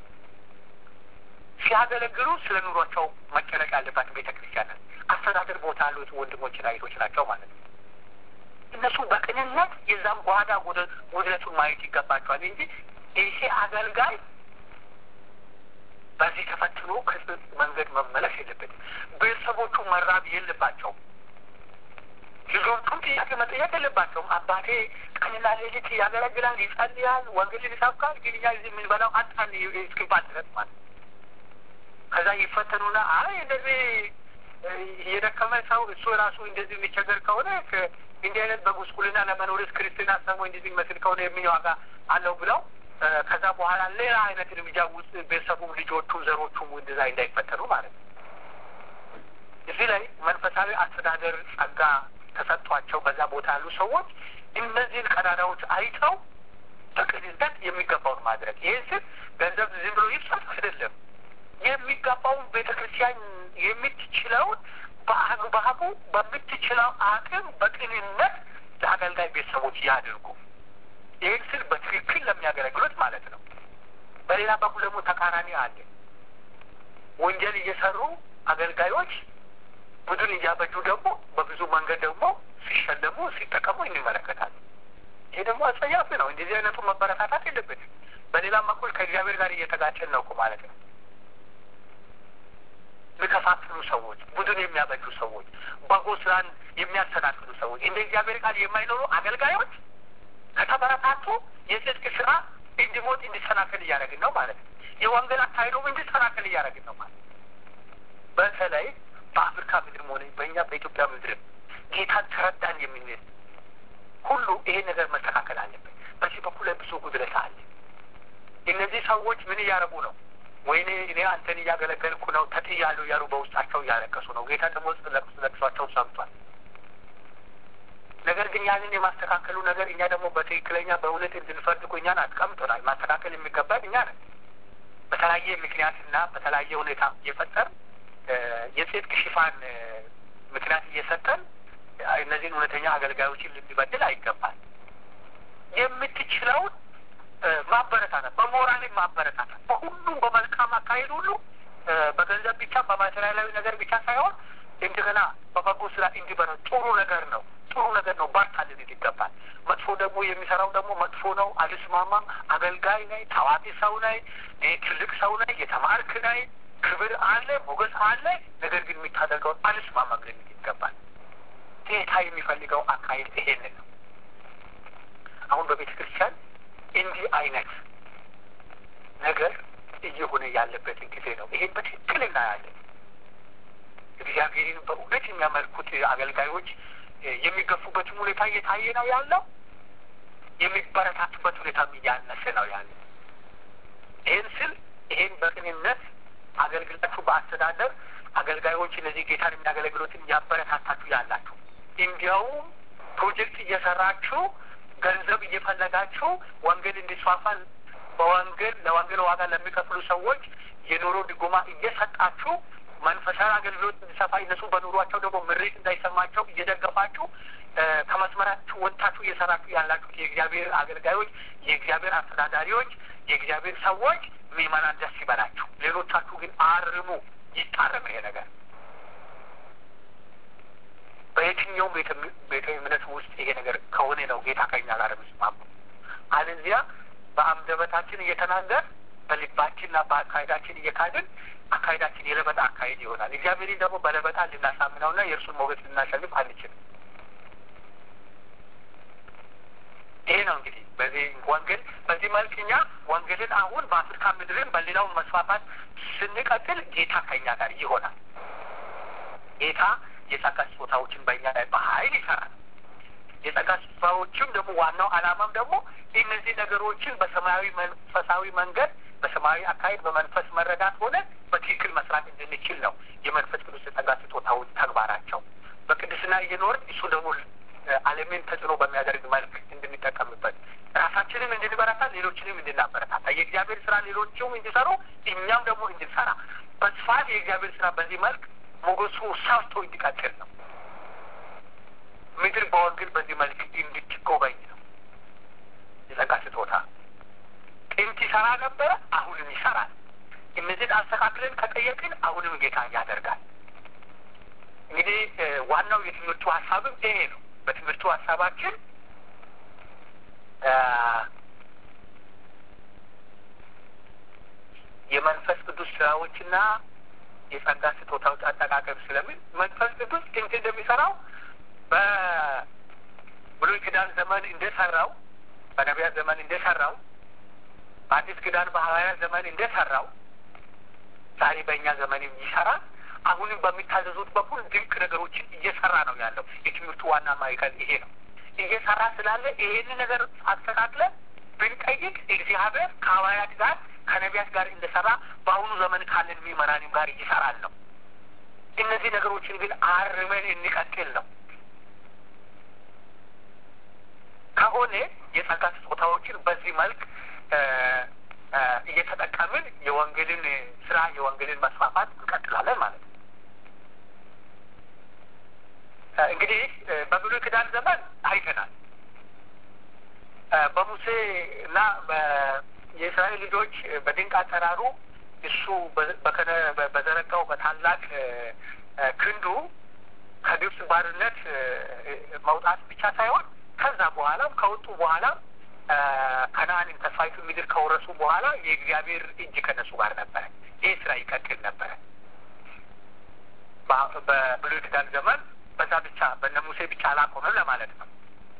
Speaker 1: ሲያገለግሉ ስለ ኑሯቸው መጨነቅ ያለባት ቤተ ክርስቲያን አስተዳደር ቦታ ያሉት ወንድሞችና እህቶች ናቸው ማለት ነው። እነሱ በቅንነት የዛም ጓዳ ጉድለቱን ማየት ይገባቸዋል እንጂ ይሄ አገልጋይ በዚህ ተፈትኖ ከጽድቅ መንገድ መመለስ የለበትም። ቤተሰቦቹ መራብ የለባቸውም። ልጆቹም ጥያቄ መጠየቅ የለባቸውም። አባቴ ቀንና ሌሊት ያገለግላል፣ ይጸልያል፣ ወንጌልን ይሰብካል፣ ግን እኛ እዚህ የምንበላው አጣን እስኪባል ድረስ ማለት ከዛ ይፈተኑና አይ እንደዚህ የደከመ ሰው እሱ ራሱ እንደዚህ የሚቸገር ከሆነ እንዲህ አይነት በጉስቁልና ለመኖርስ ክርስትና ሰሞ እንደዚህ መስል ከሆነ የምን ዋጋ አለው ብለው ከዛ በኋላ ሌላ አይነት እርምጃ ውስጥ ቤተሰቡም ልጆቹም ዘሮቹም እንደዛ እንዳይፈተኑ ማለት ነው። እዚህ ላይ መንፈሳዊ አስተዳደር ጸጋ ተሰጥቷቸው በዛ ቦታ ያሉ ሰዎች እነዚህን ቀዳዳዎች አይተው በቅንነት የሚገባውን ማድረግ ይህን ስል ገንዘብ ዝም ብሎ ይፍሰት አይደለም። የሚገባውን ቤተ ክርስቲያን የምትችለውን በአግባቡ በምትችለው አቅም በቅንነት ለአገልጋይ ቤተሰቦች ያድርጉ። ይህን ስል በትክክል ለሚያገለግሉት ማለት ነው። በሌላ በኩል ደግሞ ተቃራኒ አለ። ወንጀል እየሰሩ አገልጋዮች ቡድን እያበጁ ደግሞ በብዙ መንገድ ደግሞ ሲሸለሙ ሲጠቀሙ እንመለከታለን። ይሄ ደግሞ አጸያፊ ነው። እንደዚህ አይነቱ መበረታታት የለበትም። በሌላም በኩል ከእግዚአብሔር ጋር እየተጋጨን ነው እኮ ማለት ነው። የሚከፋፍሉ ሰዎች፣ ቡድን የሚያበጁ ሰዎች፣ በጎ ስራን የሚያሰናክሉ ሰዎች፣ እንደ እግዚአብሔር ቃል የማይኖሩ አገልጋዮች ከተበረታቱ የጽድቅ ስራ እንዲሞት እንዲሰናከል እያደረግን ነው ማለት ነው። የወንጌል አካሄዱም እንዲሰናከል እያደረግን ነው ማለት ነው። በተለይ በአፍሪካ ምድርም ሆነ በእኛ በኢትዮጵያ ምድርም ጌታን ተረዳን የምንል ሁሉ ይሄ ነገር መስተካከል አለበት። በዚህ በኩል ላይ ብዙ ጉድለት አለ። እነዚህ ሰዎች ምን እያደረጉ ነው? ወይኔ እኔ አንተን እያገለገልኩ ነው ተጥያለሁ እያሉ በውስጣቸው እያለቀሱ ነው። ጌታ ደግሞ ለቅሷቸው ሰምቷል። ነገር ግን ያንን የማስተካከሉ ነገር እኛ ደግሞ በትክክለኛ በእውነት እንድንፈርድ እኮ እኛን አስቀምጦናል። ማስተካከል የሚገባን እኛ ነን። በተለያየ ምክንያትና በተለያየ ሁኔታ እየፈጠር የጽድቅ ሽፋን ምክንያት እየሰጠን እነዚህን እውነተኛ አገልጋዮችን ልንበድል አይገባል። የምትችለውን ማበረታታት፣ በሞራልን ማበረታታት፣ በሁሉም በመልካም አካሄድ ሁሉ በገንዘብ ብቻ በማቴሪያላዊ ነገር ብቻ ሳይሆን እንደገና በበጎ ስራ እንዲበረ ጥሩ ነገር ነው። ጥሩ ነገር ነው፣ በርታ ልንል ይገባል። መጥፎ ደግሞ የሚሰራው ደግሞ መጥፎ ነው፣ አልስማማም፣ አገልጋይ ነኝ፣ ታዋቂ ሰው ነኝ፣ ትልቅ ሰው ነኝ፣ የተማርክ ነኝ፣ ክብር አለ፣ ሞገስ አለ፣ ነገር ግን የሚታደርገውን አልስማማም ልንል ይገባል። ጌታ የሚፈልገው አካሄድ ይሄንን ነው። አሁን በቤተ ክርስቲያን እንዲህ አይነት ነገር እየሆነ ያለበትን ጊዜ ነው። ይሄን በትክክል እናያለን። እግዚአብሔርን በእውነት የሚያመልኩት አገልጋዮች የሚገፉበትም ሁኔታ እየታየ ነው ያለው። የሚበረታቱበት ሁኔታም እያነሰ ነው ያለው። ይህን ስል ይሄን በቅንነት አገልግላችሁ በአስተዳደር አገልጋዮች እነዚህ ጌታን የሚያገለግሉትን እያበረታታችሁ ያላችሁ እንዲያውም ፕሮጀክት እየሰራችሁ ገንዘብ እየፈለጋችሁ ወንጌል እንዲስፋፋ በወንጌል ለወንጌል ዋጋ ለሚከፍሉ ሰዎች የኑሮ ድጎማ እየሰጣችሁ መንፈሳዊ አገልግሎት እንዲሰፋ እነሱ በኑሯቸው ደግሞ ምሬት እንዳይሰማቸው እየደገፋችሁ ከመስመራችሁ ወጥታችሁ እየሰራችሁ ያላችሁ የእግዚአብሔር አገልጋዮች፣ የእግዚአብሔር አስተዳዳሪዎች፣ የእግዚአብሔር ሰዎች ምዕመናን ደስ ይበላችሁ። ሌሎቻችሁ ግን አርሙ፣ ይታረም ይሄ ነገር በየትኛውም ቤተ እምነት ውስጥ ይሄ ነገር ከሆነ ነው ጌታ ከኛ ጋር የሚስማሙ። አለዚያ በአንደበታችን እየተናገር በልባችንና በአካሄዳችን እየካድን አካሄዳችን የለበጣ አካሄድ ይሆናል። እግዚአብሔርን ደግሞ በለበጣ ልናሳምነውና የእርሱን ሞገስ ልናሸንፍ አንችልም። ይሄ ነው እንግዲህ በዚህ ወንጌል በዚህ መልክ እኛ ወንጌልን አሁን በአፍሪካ ምድርን በሌላውን መስፋፋት ስንቀጥል ጌታ ከኛ ጋር ይሆናል። ጌታ የጸጋ ስጦታዎችን በእኛ ላይ በኃይል ይሰራል። የጸጋ ስጦታዎችም ደግሞ ዋናው ዓላማም ደግሞ እነዚህ ነገሮችን በሰማያዊ መንፈሳዊ መንገድ በሰማያዊ አካሄድ በመንፈስ መረዳት ሆነ በትክክል መስራት እንድንችል ነው። የመንፈስ ቅዱስ የጸጋ ስጦታዎች ተግባራቸው በቅድስና እየኖርን እሱ ደግሞ ዓለምን ተጽዕኖ በሚያደርግ መልክ እንድንጠቀምበት ራሳችንም እንድንበረታ ሌሎችንም እንድናበረታታ የእግዚአብሔር ስራ ሌሎችም እንዲሰሩ እኛም ደግሞ እንድንሰራ በስፋት የእግዚአብሔር ስራ በዚህ መልክ ሞገሱ ሰፍቶ እንዲቀጥል ነው። ምድር በወንጌል በዚህ መልክ እንድትጎበኝ ነው። የጸጋ ስጦታ ጥንት ይሰራ ነበረ፣ አሁንም ይሰራል። እነዚህን አስተካክለን ከጠየቅን አሁንም ጌታ ያደርጋል። እንግዲህ ዋናው የትምህርቱ ሀሳብም ይሄ ነው። በትምህርቱ ሀሳባችን የመንፈስ ቅዱስ ስራዎችና የጸጋ ስጦታዎች አጠቃቀም ስለምን መንፈስ ቅዱስ ጥንት እንደሚሰራው በብሉይ ኪዳን ዘመን እንደሰራው በነቢያት ዘመን እንደሰራው በአዲስ ኪዳን በሐዋርያት ዘመን እንደሰራው ዛሬ በእኛ ዘመንም ይሰራል። አሁንም በሚታዘዙት በኩል ድንቅ ነገሮችን እየሰራ ነው ያለው። የትምህርቱ ዋና ማዕከል ይሄ ነው። እየሰራ ስላለ ይሄንን ነገር አስተካክለን ብንጠይቅ እግዚአብሔር ከሐዋርያት ጋር ከነቢያት ጋር እንደሰራ በአሁኑ ዘመን ካለን ምዕመናንም ጋር ይሰራል ነው። እነዚህ ነገሮችን ግን አርመን እንቀጥል ነው። ከሆነ የጸጋ ስጦታዎችን በዚህ መልክ እየተጠቀምን የወንጌልን ስራ የወንጌልን መስፋፋት እንቀጥላለን ማለት ነው። እንግዲህ በብሉይ ኪዳን ዘመን አይተናል። በሙሴ እና የእስራኤል ልጆች በድንቅ አጠራሩ እሱ በዘረጋው በታላቅ ክንዱ ከግብፅ ባርነት መውጣት ብቻ ሳይሆን ከዛ በኋላም ከወጡ በኋላም ከነአንን ተስፋይቱ ምድር ከወረሱ በኋላ የእግዚአብሔር እጅ ከነሱ ጋር ነበረ። ይህ ስራ ይቀጥል ነበረ። በብሉይ ኪዳን ዘመን በዛ ብቻ በነ ሙሴ ብቻ አላቆመም ለማለት ነው።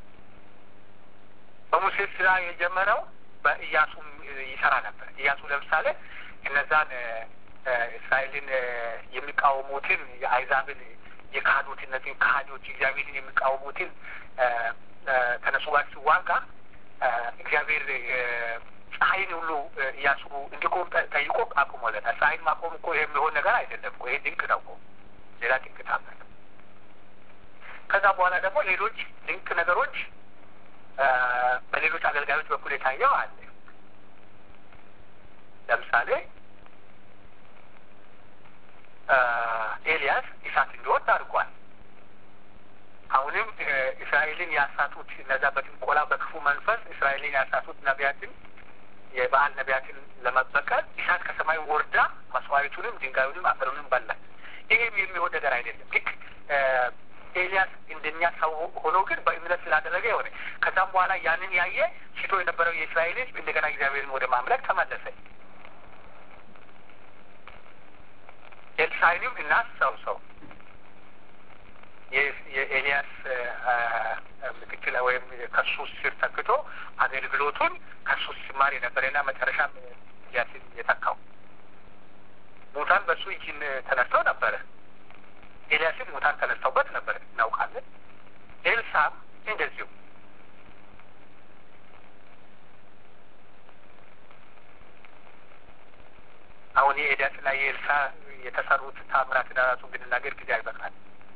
Speaker 1: በሙሴ ስራ የጀመረው በኢያሱም ይሰራ ነበር። ኢያሱ ለምሳሌ እነዛን እስራኤልን የሚቃወሙትን የአይዛብን የካዱት እነዚህን ካህዲዎች እግዚአብሔርን የሚቃወሙትን ከነሱ ጋር ሲዋጋ እግዚአብሔር ፀሐይን ሁሉ እያሱ እንዲቆም ጠይቆ አቁሞለታል። ፀሐይን ማቆም እኮ የሚሆን ነገር አይደለም እኮ ይሄ ድንቅ ነው እኮ ሌላ ድንቅ ታምር ነው። ከዛ በኋላ ደግሞ ሌሎች ድንቅ ነገሮች በሌሎች አገልጋዮች በኩል የታየው አለ። ለምሳሌ ኤልያስ እሳት እንዲወርድ አድርጓል። አሁንም እስራኤልን ያሳቱት እነዛ በጥንቆላ በክፉ መንፈስ እስራኤልን ያሳቱት ነቢያትን የበዓል ነቢያትን ለመበቀል እሳት ከሰማይ ወርዳ መስዋዕቱንም ድንጋዩንም አፈሩንም በላች። ይሄም የሚሆን ነገር አይደለም። ልክ ኤልያስ እንደኛ ሰው ሆኖ ግን በእምነት ስላደረገ የሆነ ከዛም በኋላ ያንን ያየ ሽቶ የነበረው የእስራኤል ሕዝብ እንደገና እግዚአብሔርን ወደ ማምለክ ተመለሰ። ኤልሳዕንም እናስታውሰው የኤልያስ ምክትል ወይም ከሱ ስር ተክቶ አገልግሎቱን ከሱ ሲማር የነበረና መጨረሻም ኤልያስን የተካው ሙታን በሱ እጅ ተነስተው ነበረ። ኤልያስም ሙታን ተነስተውበት ነበር እናውቃለን። ኤልሳም እንደዚሁ አሁን የኤልያስና የኤልሳ የተሰሩት ታምራትን ራሱ ብንናገር ጊዜ አይበቃል።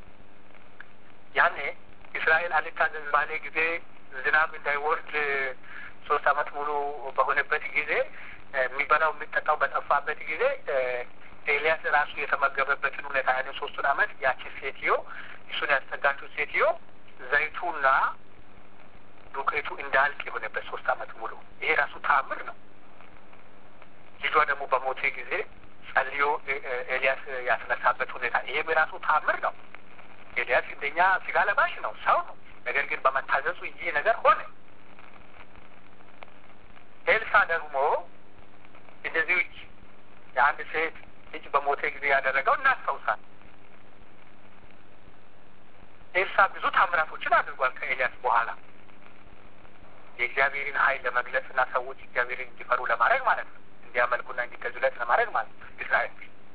Speaker 1: ያኔ እስራኤል አልታዘዝ ባለ ጊዜ ዝናብ እንዳይወርድ ሶስት አመት ሙሉ በሆነበት ጊዜ የሚበላው የሚጠጣው በጠፋበት ጊዜ ኤልያስ ራሱ የተመገበበትን ሁኔታ ያኔ ሶስቱን አመት ያቺ ሴትዮ እሱን ያስጠጋችው ሴትዮ ዘይቱና ዱቄቱ እንዳልቅ የሆነበት ሶስት አመት ሙሉ ይሄ ራሱ ተአምር ነው። ልጇ ደግሞ በሞቴ ጊዜ ጸልዮ ኤልያስ ያስነሳበት ሁኔታ ይሄም የራሱ ተአምር ነው። ኤልያስ እንደኛ ስጋ ለባሽ ነው፣ ሰው ነው። ነገር ግን በመታዘዙ ይህ ነገር ሆነ። ኤልሳ ደግሞ እንደዚሁ የአንድ ሴት ልጅ በሞቴ ጊዜ ያደረገው እናስታውሳል። ኤልሳ ብዙ ታምራቶችን አድርጓል ከኤልያስ በኋላ የእግዚአብሔርን ኃይል ለመግለጽ እና ሰዎች እግዚአብሔርን እንዲፈሩ ለማድረግ ማለት ነው። እንዲያመልኩና እንዲገዙለት ለማድረግ ማለት ነው። እስራኤል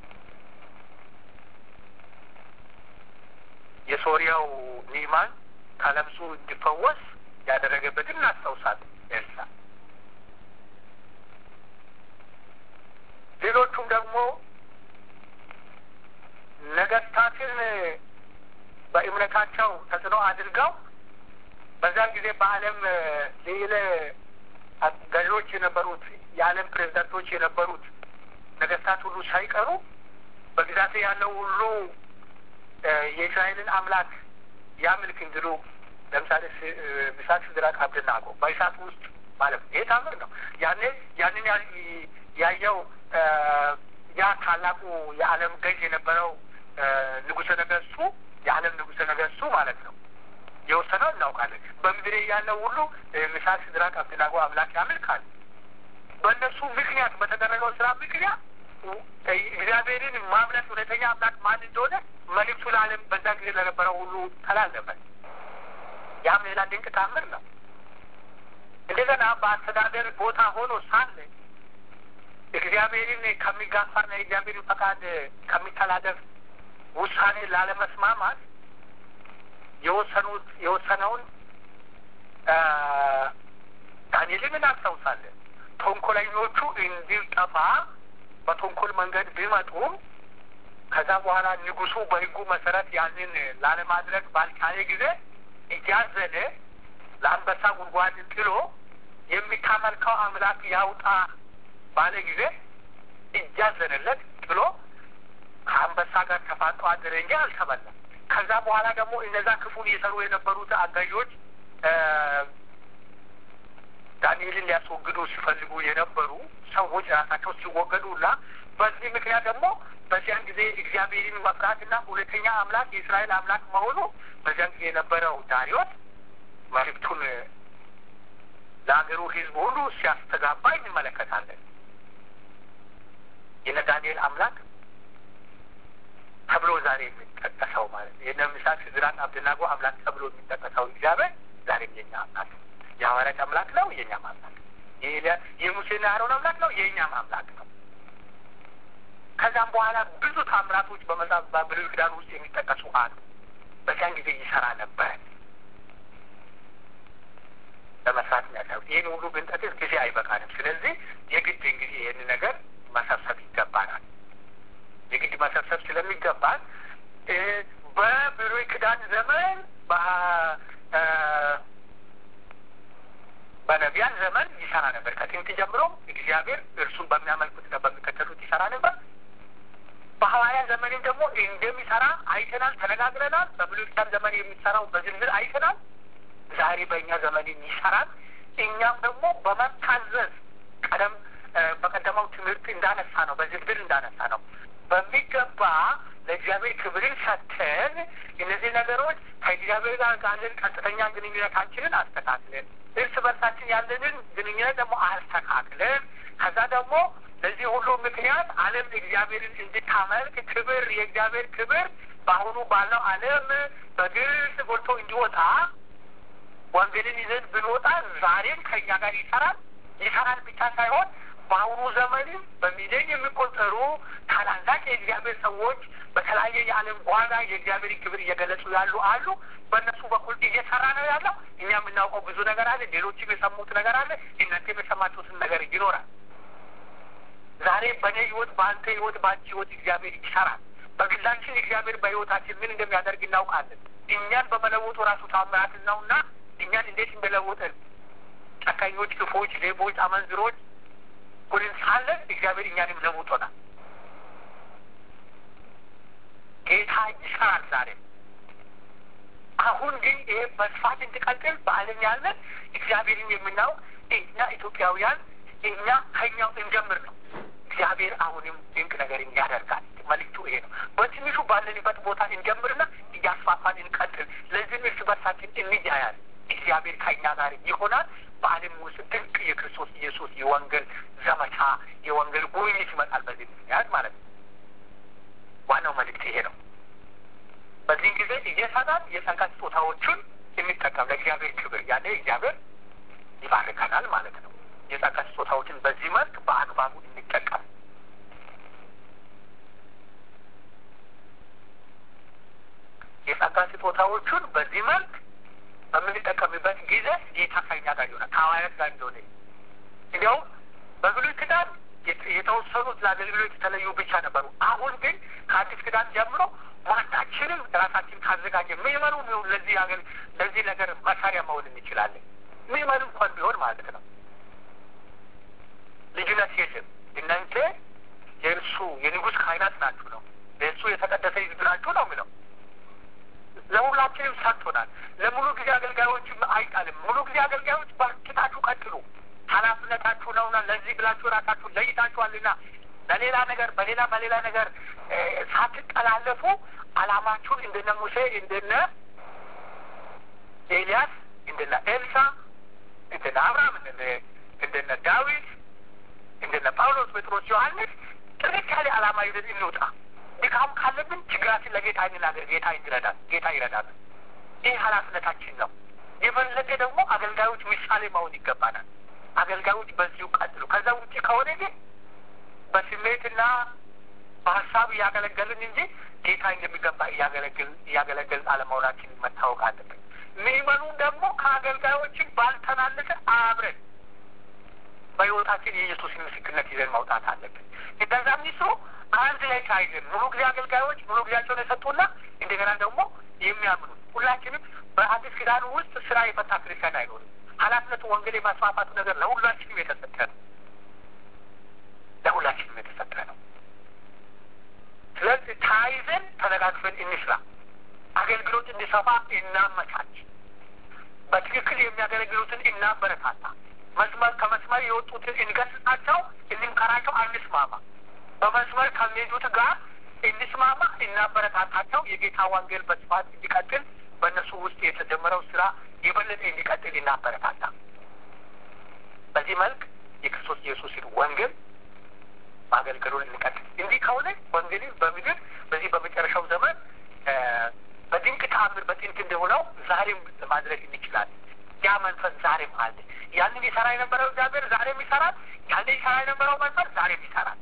Speaker 1: የሶሪያው ኒማን ከለምጹ እንዲፈወስ ያደረገበትን እናስታውሳለን። ኤልሳ ሌሎቹም ደግሞ ነገስታትን በእምነታቸው ተጽዕኖ አድርገው በዛን ጊዜ በዓለም ሌለ ገዢዎች የነበሩት የዓለም ፕሬዚዳንቶች የነበሩት ነገስታት ሁሉ ሳይቀሩ በግዛት ያለው ሁሉ የእስራኤልን አምላክ ያምልክ እንዲሉ ለምሳሌ ሚሳቅ፣ ሲድራቅ፣ አብደናጎ በእሳት ውስጥ ማለት ነው። ይሄ ታምር ነው። ያኔ ያንን ያየው ያ ታላቁ የዓለም ገዥ የነበረው ንጉሠ ነገስቱ የዓለም ንጉሠ ነገስቱ ማለት ነው የወሰነው እናውቃለን። በምድር ያለው ሁሉ ሚሳቅ፣ ሲድራቅ፣ አብደናጎ አምላክ ያመልካል። በእነሱ ምክንያት በተደረገው ስራ ምክንያት እግዚአብሔርን ማምለክ እውነተኛ አምላክ ማን እንደሆነ መልእክቱ ለዓለም በዛ ጊዜ ለነበረው ሁሉ ተላለፈ። ያም ሌላ ድንቅ ታምር ነው። እንደገና በአስተዳደር ቦታ ሆኖ ሳለ እግዚአብሔርን ከሚጋፋና የእግዚአብሔርን ፈቃድ ከሚተላለፍ ውሳኔ ላለመስማማት የወሰኑት የወሰነውን ዳንኤልን እናስታውሳለን። ተንኮለኞቹ እንዲጠፋ በተንኮል መንገድ ቢመጡም ከዛ በኋላ ንጉሱ በሕጉ መሰረት ያንን ላለማድረግ ባልቻለ ጊዜ እያዘነ ለአንበሳ ጉድጓድ ጥሎ የሚታመልከው አምላክ ያውጣ ባለ ጊዜ እያዘነለት ጥሎ ከአንበሳ ጋር ተፋጦ አደረ እንጂ አልተበላም። ከዛ በኋላ ደግሞ እነዛ ክፉን እየሰሩ የነበሩት አጋዦች ዳንኤልን ሊያስወግዱ ሲፈልጉ የነበሩ ሰዎች ራሳቸው ሲወገዱና በዚህ ምክንያት ደግሞ በዚያን ጊዜ እግዚአብሔርን መፍራትና እውነተኛ አምላክ የእስራኤል አምላክ መሆኑ በዚያን ጊዜ የነበረው ዳሪዮስ መልእክቱን ለሀገሩ ሕዝብ ሁሉ ሲያስተጋባ እንመለከታለን። የነ ዳንኤል አምላክ ተብሎ ዛሬ የሚጠቀሰው ማለት ነው። የነ ሚሳቅ፣ ሲድራቅ፣ አብደናጎ አምላክ ተብሎ የሚጠቀሰው እግዚአብሔር ዛሬም የኛ አምላክ ነው። የሐዋርያት አምላክ ነው፣ የእኛም አምላክ ነው። የሙሴና አሮን አምላክ ነው፣ የእኛም አምላክ ነው። ከዛም በኋላ ብዙ ታምራቶች በመጽሐፍ በብሉይ ኪዳን ውስጥ የሚጠቀሱ አሉ። በዚያን ጊዜ ይሰራ ነበር ለመስራት የሚያሳዩት ይህን ሁሉ ብንጠቅስ ጊዜ አይበቃንም። ስለዚህ የግድ እንግዲህ ይህን ነገር መሰብሰብ ይገባናል። የግድ መሰብሰብ ስለሚገባን በብሉይ ኪዳን ዘመን በነቢያን ዘመን ይሰራ ነበር። ከጥንት ጀምሮ እግዚአብሔር እርሱን በሚያመልኩትና በሚከተሉት ይሰራ ነበር። በሐዋርያ ዘመንም ደግሞ እንደሚሰራ አይተናል፣ ተነጋግረናል። በብሉይ ኪዳን ዘመን የሚሰራው በዝርዝር አይተናል። ዛሬ በእኛ ዘመንም ይሰራል። እኛም ደግሞ በመታዘዝ ቀደም በቀደመው ትምህርት እንዳነሳ ነው፣ በዝርዝር እንዳነሳ ነው በሚገባ ለእግዚአብሔር ክብርን ሰጥተን እነዚህ ነገሮች ከእግዚአብሔር ጋር ካለን ቀጥተኛ ግንኙነታችንን አስተካክለን እርስ በርሳችን ያለንን ግንኙነት ደግሞ አስተካክለን ከዛ ደግሞ ለዚህ ሁሉ ምክንያት ዓለም እግዚአብሔርን እንድታመልክ ክብር የእግዚአብሔር ክብር በአሁኑ ባለው ዓለም በግልጽ ጎልቶ እንዲወጣ ወንጌልን ይዘን ብንወጣ ዛሬም ከእኛ ጋር ይሰራል። ይሰራል ብቻ ሳይሆን በአሁኑ ዘመንም በሚሊዮን የሚቆጠሩ ታላላቅ የእግዚአብሔር ሰዎች በተለያየ የዓለም ጓዳ የእግዚአብሔር ክብር እየገለጹ ያሉ አሉ። በእነሱ በኩል እየሰራ ነው ያለው። እኛ የምናውቀው ብዙ ነገር አለ። ሌሎችም የሰሙት ነገር አለ። እናንተም የሰማችሁትን ነገር ይኖራል። ዛሬ በእኔ ህይወት፣ በአንተ ህይወት፣ በአንቺ ህይወት እግዚአብሔር ይሰራል። በግላችን እግዚአብሔር በህይወታችን ምን እንደሚያደርግ እናውቃለን። እኛን በመለወጡ ራሱ ታምራት ነውና እኛን እንዴት እንደለወጠን ጨካኞች፣ ክፎች፣ ሌቦች፣ አመንዝሮች ሁንን ሳለን እግዚአብሔር እኛንም ለውጦናል። ጌታ ይሰራል ዛሬ። አሁን ግን ይሄ በስፋት እንዲቀጥል በዓለም ያለን እግዚአብሔርን የምናውቅ እኛ ኢትዮጵያውያን እኛ ከኛው እንጀምር ነው። እግዚአብሔር አሁንም ድንቅ ነገር ያደርጋል። መልክቱ ይሄ ነው። በትንሹ ባለንበት ቦታ እንጀምርና እያስፋፋን እንቀጥል። ለዚህም እርስ በርሳችን እንያያል። እግዚአብሔር ከእኛ ጋር ይሆናል። በዓለም ውስጥ ድንቅ የክርስቶስ ኢየሱስ የወንጌል ዘመቻ የወንጌል ጉብኝት ይመጣል። በዚህ ምክንያት ማለት ነው። ዋናው መልእክት ይሄ ነው። በዚህን ጊዜ እየሰራን የጸጋ ስጦታዎቹን የሚጠቀም ለእግዚአብሔር ክብር ያለ እግዚአብሔር ይባርከናል ማለት ነው። የጸጋ ስጦታዎችን በዚህ መልክ በአግባቡ እንጠቀም። የጸጋ ስጦታዎቹን በዚህ መልክ በምንጠቀምበት ጊዜ ጌታ ከኛ ጋር ይሆናል፣ ከሐዋርያት ጋር እንደሆነ እንዲያውም በብሉይ ኪዳን የተወሰኑት ለአገልግሎት የተለዩ ብቻ ነበሩ። አሁን ግን ከአዲስ ኪዳን ጀምሮ ማታችንም ራሳችን ካዘጋጀ ምዕመኑ ቢሆን ለዚህ አገር ለዚህ ነገር መሳሪያ መሆን እንችላለን። ምዕመኑ እንኳን ቢሆን ማለት ነው። ልዩነት የለም። እናንተ የእርሱ የንጉሥ ካህናት ናችሁ ነው። ለእሱ የተቀደሰ ሕዝብ ናችሁ ነው የሚለው። ለሁላችንም ሰጥቶናል። ለሙሉ ጊዜ አገልጋዮችም አይጣልም። ሙሉ ጊዜ አገልጋዮች በርትታችሁ ቀጥሉ፣ ኃላፊነታችሁ ነውና ለዚህ ብላችሁ ራሳችሁ ለይታችኋልና በሌላ ነገር በሌላ በሌላ ነገር ሳትጠላለፉ ዓላማችሁን እንደነ ሙሴ እንደነ ኤልያስ እንደነ ኤልሳ እንደነ አብርሃም እንደነ እንደነ ዳዊት እንደነ ጳውሎስ፣ ጴጥሮስ፣ ዮሐንስ ጥርት ያለ ዓላማ ይዘን እንውጣ። ድካም ካለብን ችግራችን ለጌታ እንናገር። ጌታ ይረዳል። ጌታ ይረዳል። ይህ ኃላፊነታችን ነው። የበለጠ ደግሞ አገልጋዮች ምሳሌ መሆን ይገባናል። አገልጋዮች በዚሁ ቀጥሉ። ከዛ ውጭ ከሆነ ግን በስሜትና በሀሳብ እያገለገልን እንጂ ጌታ እንደሚገባ እያገለግል እያገለገልን አለመሆናችን መታወቅ አለብን። ምዕመኑን ደግሞ ከአገልጋዮችን ባልተናነሰ አብረን በሕይወታችን የኢየሱስን ምስክርነት ይዘን መውጣት አለብን። እንደዛ ሚስሩ አንድ ላይ ታይዘን ሙሉ ጊዜ አገልጋዮች ሙሉ ጊዜያቸውን የሰጡና እንደገና ደግሞ የሚያምኑ ሁላችንም በአዲስ ኪዳኑ ውስጥ ስራ የፈታ ክርስቲያን አይኖርም። ኃላፊነቱ ወንጌል የማስፋፋቱ ነገር ለሁላችንም የተሰጠ ነው። ለሁላችንም የተሰጠ ነው። ስለዚህ ታይዘን ተነጋግፈን እንስራ። አገልግሎት እንዲሰፋ እናመቻች። በትክክል የሚያገለግሉትን እናበረታታ። መስመር ከመስመር የወጡትን እንገስጻቸው፣ እንምከራቸው፣ አንስማማ። በመስመር ከሚሄዱት ጋር እንስማማ፣ እናበረታታቸው። የጌታ ወንጌል በስፋት እንዲቀጥል በእነሱ ውስጥ የተጀመረው ስራ የበለጠ እንዲቀጥል እናበረታታ። በዚህ መልክ የክርስቶስ ኢየሱስን ወንጌል ማገልገሉን እንቀጥል። እንዲህ ከሆነ ወንጌልን በምድር በዚህ በመጨረሻው ዘመን በድንቅ ተአምር በጥንት እንደሆነው ዛሬም ማድረግ እንችላለን። ያ መንፈስ ዛሬም አለ። ያንን ይሰራ የነበረው እግዚአብሔር ዛሬም ይሰራል። ያንን ይሰራ የነበረው መንፈስ ዛሬም ይሰራል።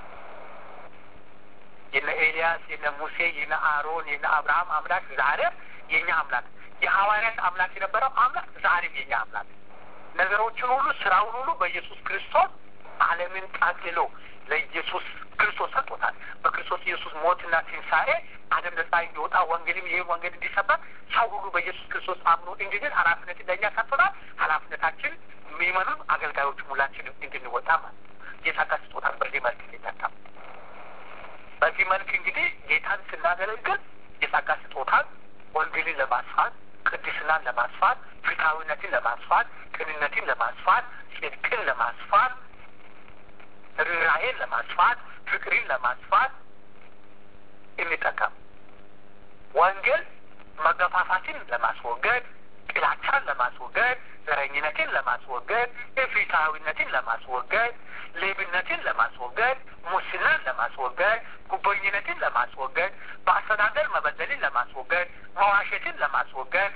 Speaker 1: የነ ኤልያስ፣ የነ ሙሴ፣ የነ አሮን፣ የነ አብርሃም አምላክ ዛሬም የእኛ አምላክ፣ የሐዋርያት አምላክ የነበረው አምላክ ዛሬም የእኛ አምላክ ነገሮችን ሁሉ ስራውን ሁሉ በኢየሱስ ክርስቶስ ዓለምን ጠቅልሎ ለኢየሱስ ክርስቶስ ሰጥቶታል። በክርስቶስ ኢየሱስ ሞትና ትንሣኤ ዓለም ነጻ እንዲወጣ ወንጌልም ይህ ወንጌል እንዲሰበክ ሰው ሁሉ በኢየሱስ ክርስቶስ አምኖ እንዲድን ኃላፊነት ለእኛ ሰጥቶናል። ኃላፊነታችን የሚመኑን አገልጋዮች ሁላችንም እንድንወጣ ማለት የጸጋ ስጦታ በዚህ መልክ እንዲጠቀም በዚህ መልክ እንግዲህ ጌታን ስናገለግል የጸጋ ስጦታን ወንጌልን ለማስፋት ቅድስናን ለማስፋት ፍትሐዊነትን ለማስፋት ቅንነትን ለማስፋት ጽድቅን ለማስፋት ርኅራኄን ለማስፋት ፍቅርን ለማስፋት እንጠቀም። ወንጌል መገፋት መጠፋፋትን ለማስወገድ፣ ጥላቻን ለማስወገድ፣ ዘረኝነትን ለማስወገድ፣ ኢፍትሐዊነትን ለማስወገድ፣ ሌብነትን ለማስወገድ፣ ሙስናን ለማስወገድ፣ ጉቦኝነትን ለማስወገድ፣ በአስተዳደር መበደልን ለማስወገድ፣ መዋሸትን ለማስወገድ፣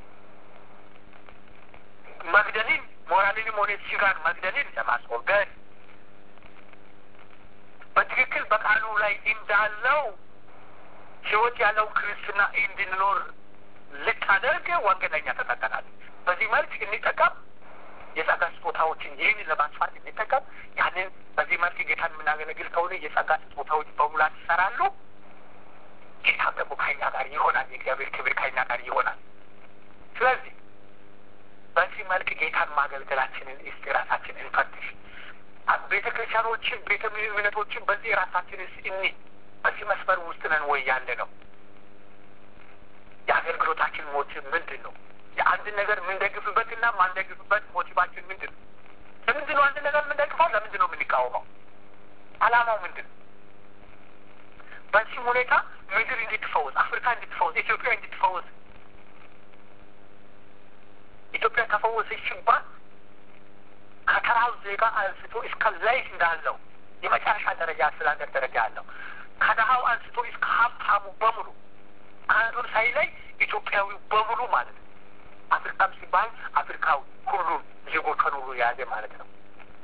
Speaker 1: መግደልን ሞራልንም ሆነ ስጋን መግደልን ለማስወገድ በትክክል በቃሉ ላይ እንዳለው ሕይወት ያለው ክርስትና እንድንኖር ልታደርግ ወንጌለኛ ተጠቀናል። በዚህ መልክ እንጠቀም። የጸጋ ስጦታዎችን ይህንን ለማስፋት እንጠቀም። ያንን በዚህ መልክ ጌታን የምናገለግል ከሆነ የጸጋ ስጦታዎች በሙላት ይሰራሉ። ጌታም ደግሞ ከኛ ጋር ይሆናል። የእግዚአብሔር ክብር ከኛ ጋር ይሆናል። ስለዚህ በዚህ መልክ ጌታን ማገልገላችንን እስቲ ራሳችን እንፈትሽ። ቤተ ክርስቲያኖችን ቤተ እምነቶችን በዚህ ራሳችንስ እኒ በዚህ መስመር ውስጥ ነን ወይ ያለ ነው? የአገልግሎታችን ሞቲቭ ምንድን ነው? የአንድን ነገር የምንደግፍበትና ማንደግፍበት ሞቲቫችን ምንድን ነው? ለምንድን ነው አንድ ነገር የምንደግፈው? ለምንድን ነው የምንቃወመው? አላማው ምንድን ነው? በዚህም ሁኔታ ምድር እንድትፈወስ፣ አፍሪካ እንድትፈወስ፣ ኢትዮጵያ እንድትፈወስ ኢትዮጵያ ተፈወሰች ሲባል ከተራው ዜጋ አንስቶ እስከ ላይ እንዳለው የመጨረሻ ደረጃ አስተዳደር ደረጃ አለው ከድሀው አንስቶ እስከ ሀብታሙ በሙሉ አንዱን ሳይለይ ኢትዮጵያዊ በሙሉ ማለት ነው። አፍሪካም ሲባል አፍሪካዊ ሁሉም ዜጎቿን ሁሉ የያዘ ማለት ነው።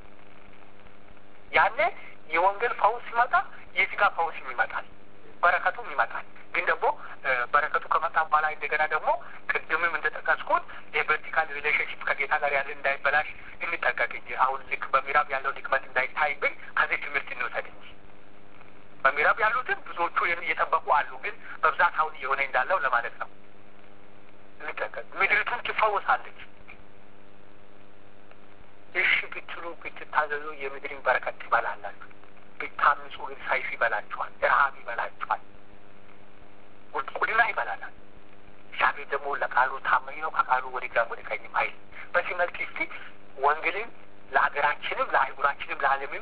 Speaker 1: ያኔ የወንጌል ፈውስ ሲመጣ የስጋ ፈውስም ይመጣል፣ በረከቱም ይመጣል። ግን ደግሞ በረከቱ ከመጣ በኋላ እንደገና ደግሞ ቅድምም እንደጠቀስኩት የቨርቲካል ሪሌሽንሽፕ ከጌታ ጋር ያለ እንዳይበላሽ እንጠቀቅ እንጂ አሁን ልክ በምዕራብ ያለው ድክመት እንዳይታይብን ከዚህ ትምህርት እንውሰድ እንጂ በምዕራብ ያሉትን ብዙዎቹ እየጠበቁ አሉ። ግን በብዛት አሁን እየሆነ እንዳለው ለማለት ነው። እንጠቀቅ። ምድሪቱን ትፈውሳለች። እሺ ብትሉ ብትታዘዙ የምድርን በረከት ትበላላችሁ። ብታምፁ ግን ሰይፍ ይበላችኋል፣ ረሀብ ይበላችኋል፣ ቁልቁልና ይበላላል። እግዚአብሔር ደግሞ ለቃሉ ታማኝ ነው። ከቃሉ ወደ ግራም ወደ ቀኝም አይል። በዚህ መልክ እስቲ ወንጌልን ለሀገራችንም ለአህጉራችንም ለዓለምም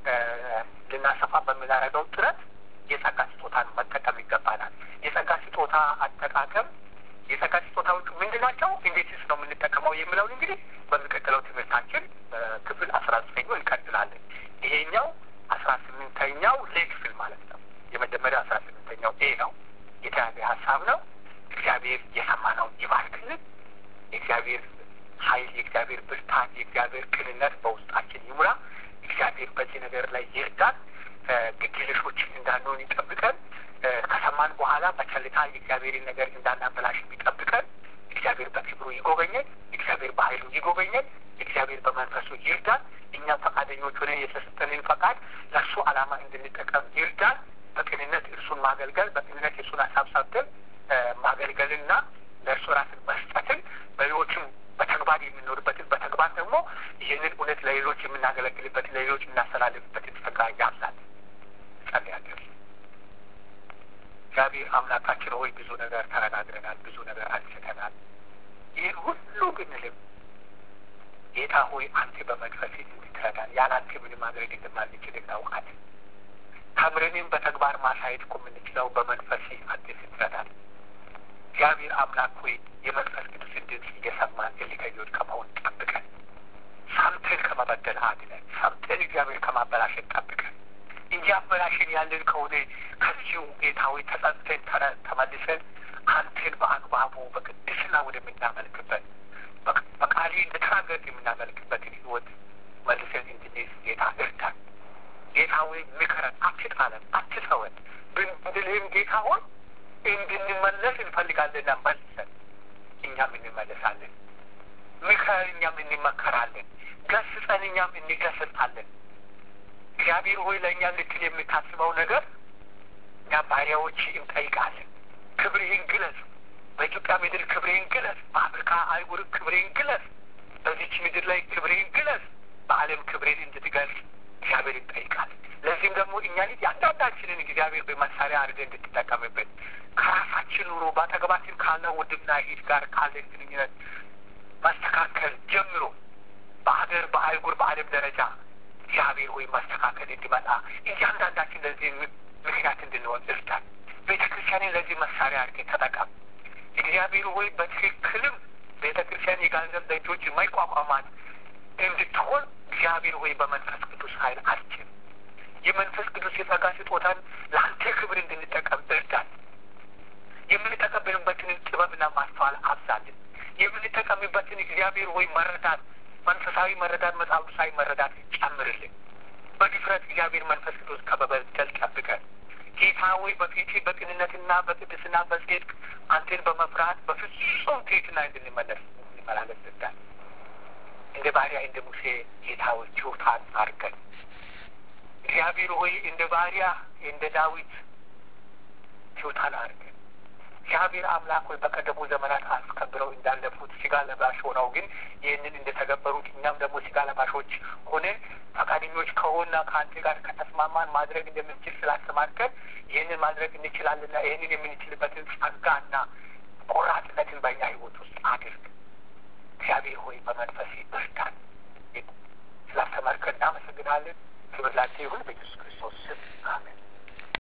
Speaker 1: ልናሰፋ በምናደርገው ጥረት የጸጋ ስጦታን መጠቀም ይገባናል። የጸጋ ስጦታ አጠቃቀም የጸጋ ስጦታዎቹ ምንድን ናቸው? እንዴትስ ነው የምንጠቀመው የሚለውን እንግዲህ በሚቀጥለው ትምህርታችን ክፍል አስራ ዘጠኙ እንቀጥላለን። ይሄኛው አስራ ስምንተኛው ሌ ክፍል ማለት ነው። የመጀመሪያው አስራ ስምንተኛው ኤ ነው። የተያዘ ሀሳብ ነው። እግዚአብሔር የሰማነውን ይባርክልን። የእግዚአብሔር ኃይል፣ የእግዚአብሔር ብርታት፣ የእግዚአብሔር ቅንነት በውስጣችን ይሙላ። እግዚአብሔር በዚህ ነገር ላይ ይርዳን። ግዴለሾችን እንዳንሆን ይጠብቀን። ከሰማን በኋላ በቸልታ የእግዚአብሔርን ነገር እንዳናበላሽ ይጠብቀን። እግዚአብሔር በክብሩ ይጎበኘን። እግዚአብሔር በኃይሉ ይጎበኘን። እግዚአብሔር በመንፈሱ ይርዳን። እኛም ፈቃደኞች ሆነ የተሰጠንን ፈቃድ ለእርሱ ዓላማ እንድንጠቀም ይርዳን። በቅንነት እርሱን ማገልገል፣ በቅንነት የእርሱን ሀሳብ ሰብተን ማገልገልና ለእርሱ ራስን መስጠትን በሌሎችም በተግባር የምንኖርበትን በተግባር ደግሞ ይህንን እውነት ለሌሎች የምናገለግልበትን ለሌሎች የምናስተላልፍበትን ጸጋ ያብዛል። ጸልያለን። እግዚአብሔር አምላካችን ሆይ ብዙ ነገር ተነጋግረናል፣ ብዙ ነገር አንስተናል። ይህን ሁሉ ብንልም ጌታ ሆይ አንተ በመንፈስ እንድትረዳን ያለ አንተ ምንም ማድረግ እንደማንችል እናውቃለን። ተምረንም በተግባር ማሳየት እኮ የምንችለው በመንፈስ አንተ ስትረዳን እግዚአብሔር አምላክ ሆይ የመንፈስ ቅዱስን ድምፅ እየሰማን እልከኞች ከመሆን ጠብቀን፣ ሰምተን ከመበደል አድነን፣ ሰምተን እግዚአብሔር ከማበላሸን ጠብቀን። እያበላሽን ያለን ከሆነ ከዚሁ ጌታዊ ተጸጽተን ተመልሰን አንተን በአግባቡ በቅድስና ወደምናመልክበት በቃሌ እንደተናገርክ የምናመልክበትን ህይወት መልሰን እንድንይዝ ጌታ እርዳን። ጌታ ሆይ ምከረን፣ አትጣለን፣ አትተወን ብንልህም ጌታ ሆይ እንድንመለስ እንፈልጋለንና መልሰን እኛም እንመለሳለን። ምከረን፣ እኛም እንመከራለን። ገስጸን፣ እኛም እንገስጻለን። እግዚአብሔር ሆይ ለእኛ ልትል የምታስበው ነገር እኛ ባሪያዎች እንጠይቃለን። ክብርህን ግለጽ። በኢትዮጵያ ምድር ክብርህን ግለጽ። በአፍሪካ አይጉር ክብርህን ግለጽ። በዚች ምድር ላይ ክብርህን ግለጽ። በዓለም ክብርህን እንድትገልጽ እግዚአብሔር እንጠይቃለን። ለዚህም ደግሞ እኛን ያንዳንዳችንን እግዚአብሔር በመሳሪያ አድርገህ እንድትጠቀምበት ከራሳችን ኑሮ በአጠገባችን ካለው ወንድምና እህት ጋር ካለን ግንኙነት ማስተካከል ጀምሮ በሀገር በአይጉር በዓለም ደረጃ እግዚአብሔር ሆይ ማስተካከል እንዲመጣ እያንዳንዳችን ለዚህ ምክንያት እንድንሆን እርዳን። ቤተ ክርስቲያንን ለዚህ መሳሪያ አድርገህ ተጠቀም። እግዚአብሔር ሆይ በትክክልም ቤተ ክርስቲያን የገንዘብ ደጆች የማይቋቋማት እንድትሆን እግዚአብሔር ሆይ በመንፈስ ቅዱስ ኃይል አስችል። የመንፈስ ቅዱስ የጸጋ ስጦታን ለአንተ ክብር እንድንጠቀም እርዳን። የምንጠቀምበትን ጥበብና ማስተዋል አብዛልን። የምንጠቀምበትን እግዚአብሔር ሆይ መረዳት፣ መንፈሳዊ መረዳት፣ መጽሐፍ ቅዱሳዊ መረዳት ጨምርልን። በድፍረት እግዚአብሔር መንፈስ ቅዱስ ከበበደል ጠብቀን። ጌታ ሆይ በፊት በቅንነትና በቅድስና በጽድቅ አንተን በመፍራት በፍጹም ትሕትና እንድንመለስ እንድንመላለስ እርዳን። እንደ ባሪያ እንደ ሙሴ ጌታ ሆይ ችሎታን አድርገን እግዚአብሔር ሆይ እንደ ባሪያ እንደ ዳዊት ችሎታን አድርገን እግዚአብሔር አምላክ ሆይ በቀደሙ ዘመናት አስከብረው እንዳለፉት ስጋ ለባሽ ሆነው ግን ይህንን እንደተገበሩት እኛም ደግሞ ስጋ ለባሾች ሆነን ፈቃደኞች ከሆና ከአንተ ጋር ከተስማማን ማድረግ እንደምንችል ስላስተማርከን ይህንን ማድረግ እንችላለንና ይህንን የምንችልበትን ጸጋና ቆራጥነትን በእኛ ሕይወት ውስጥ አድርግ። እግዚአብሔር ሆይ በመንፈስ እርዳን። ስላስተማርከን እናመሰግናለን። ክብር ላንተ ይሁን በኢየሱስ ክርስቶስ ስም አሜን።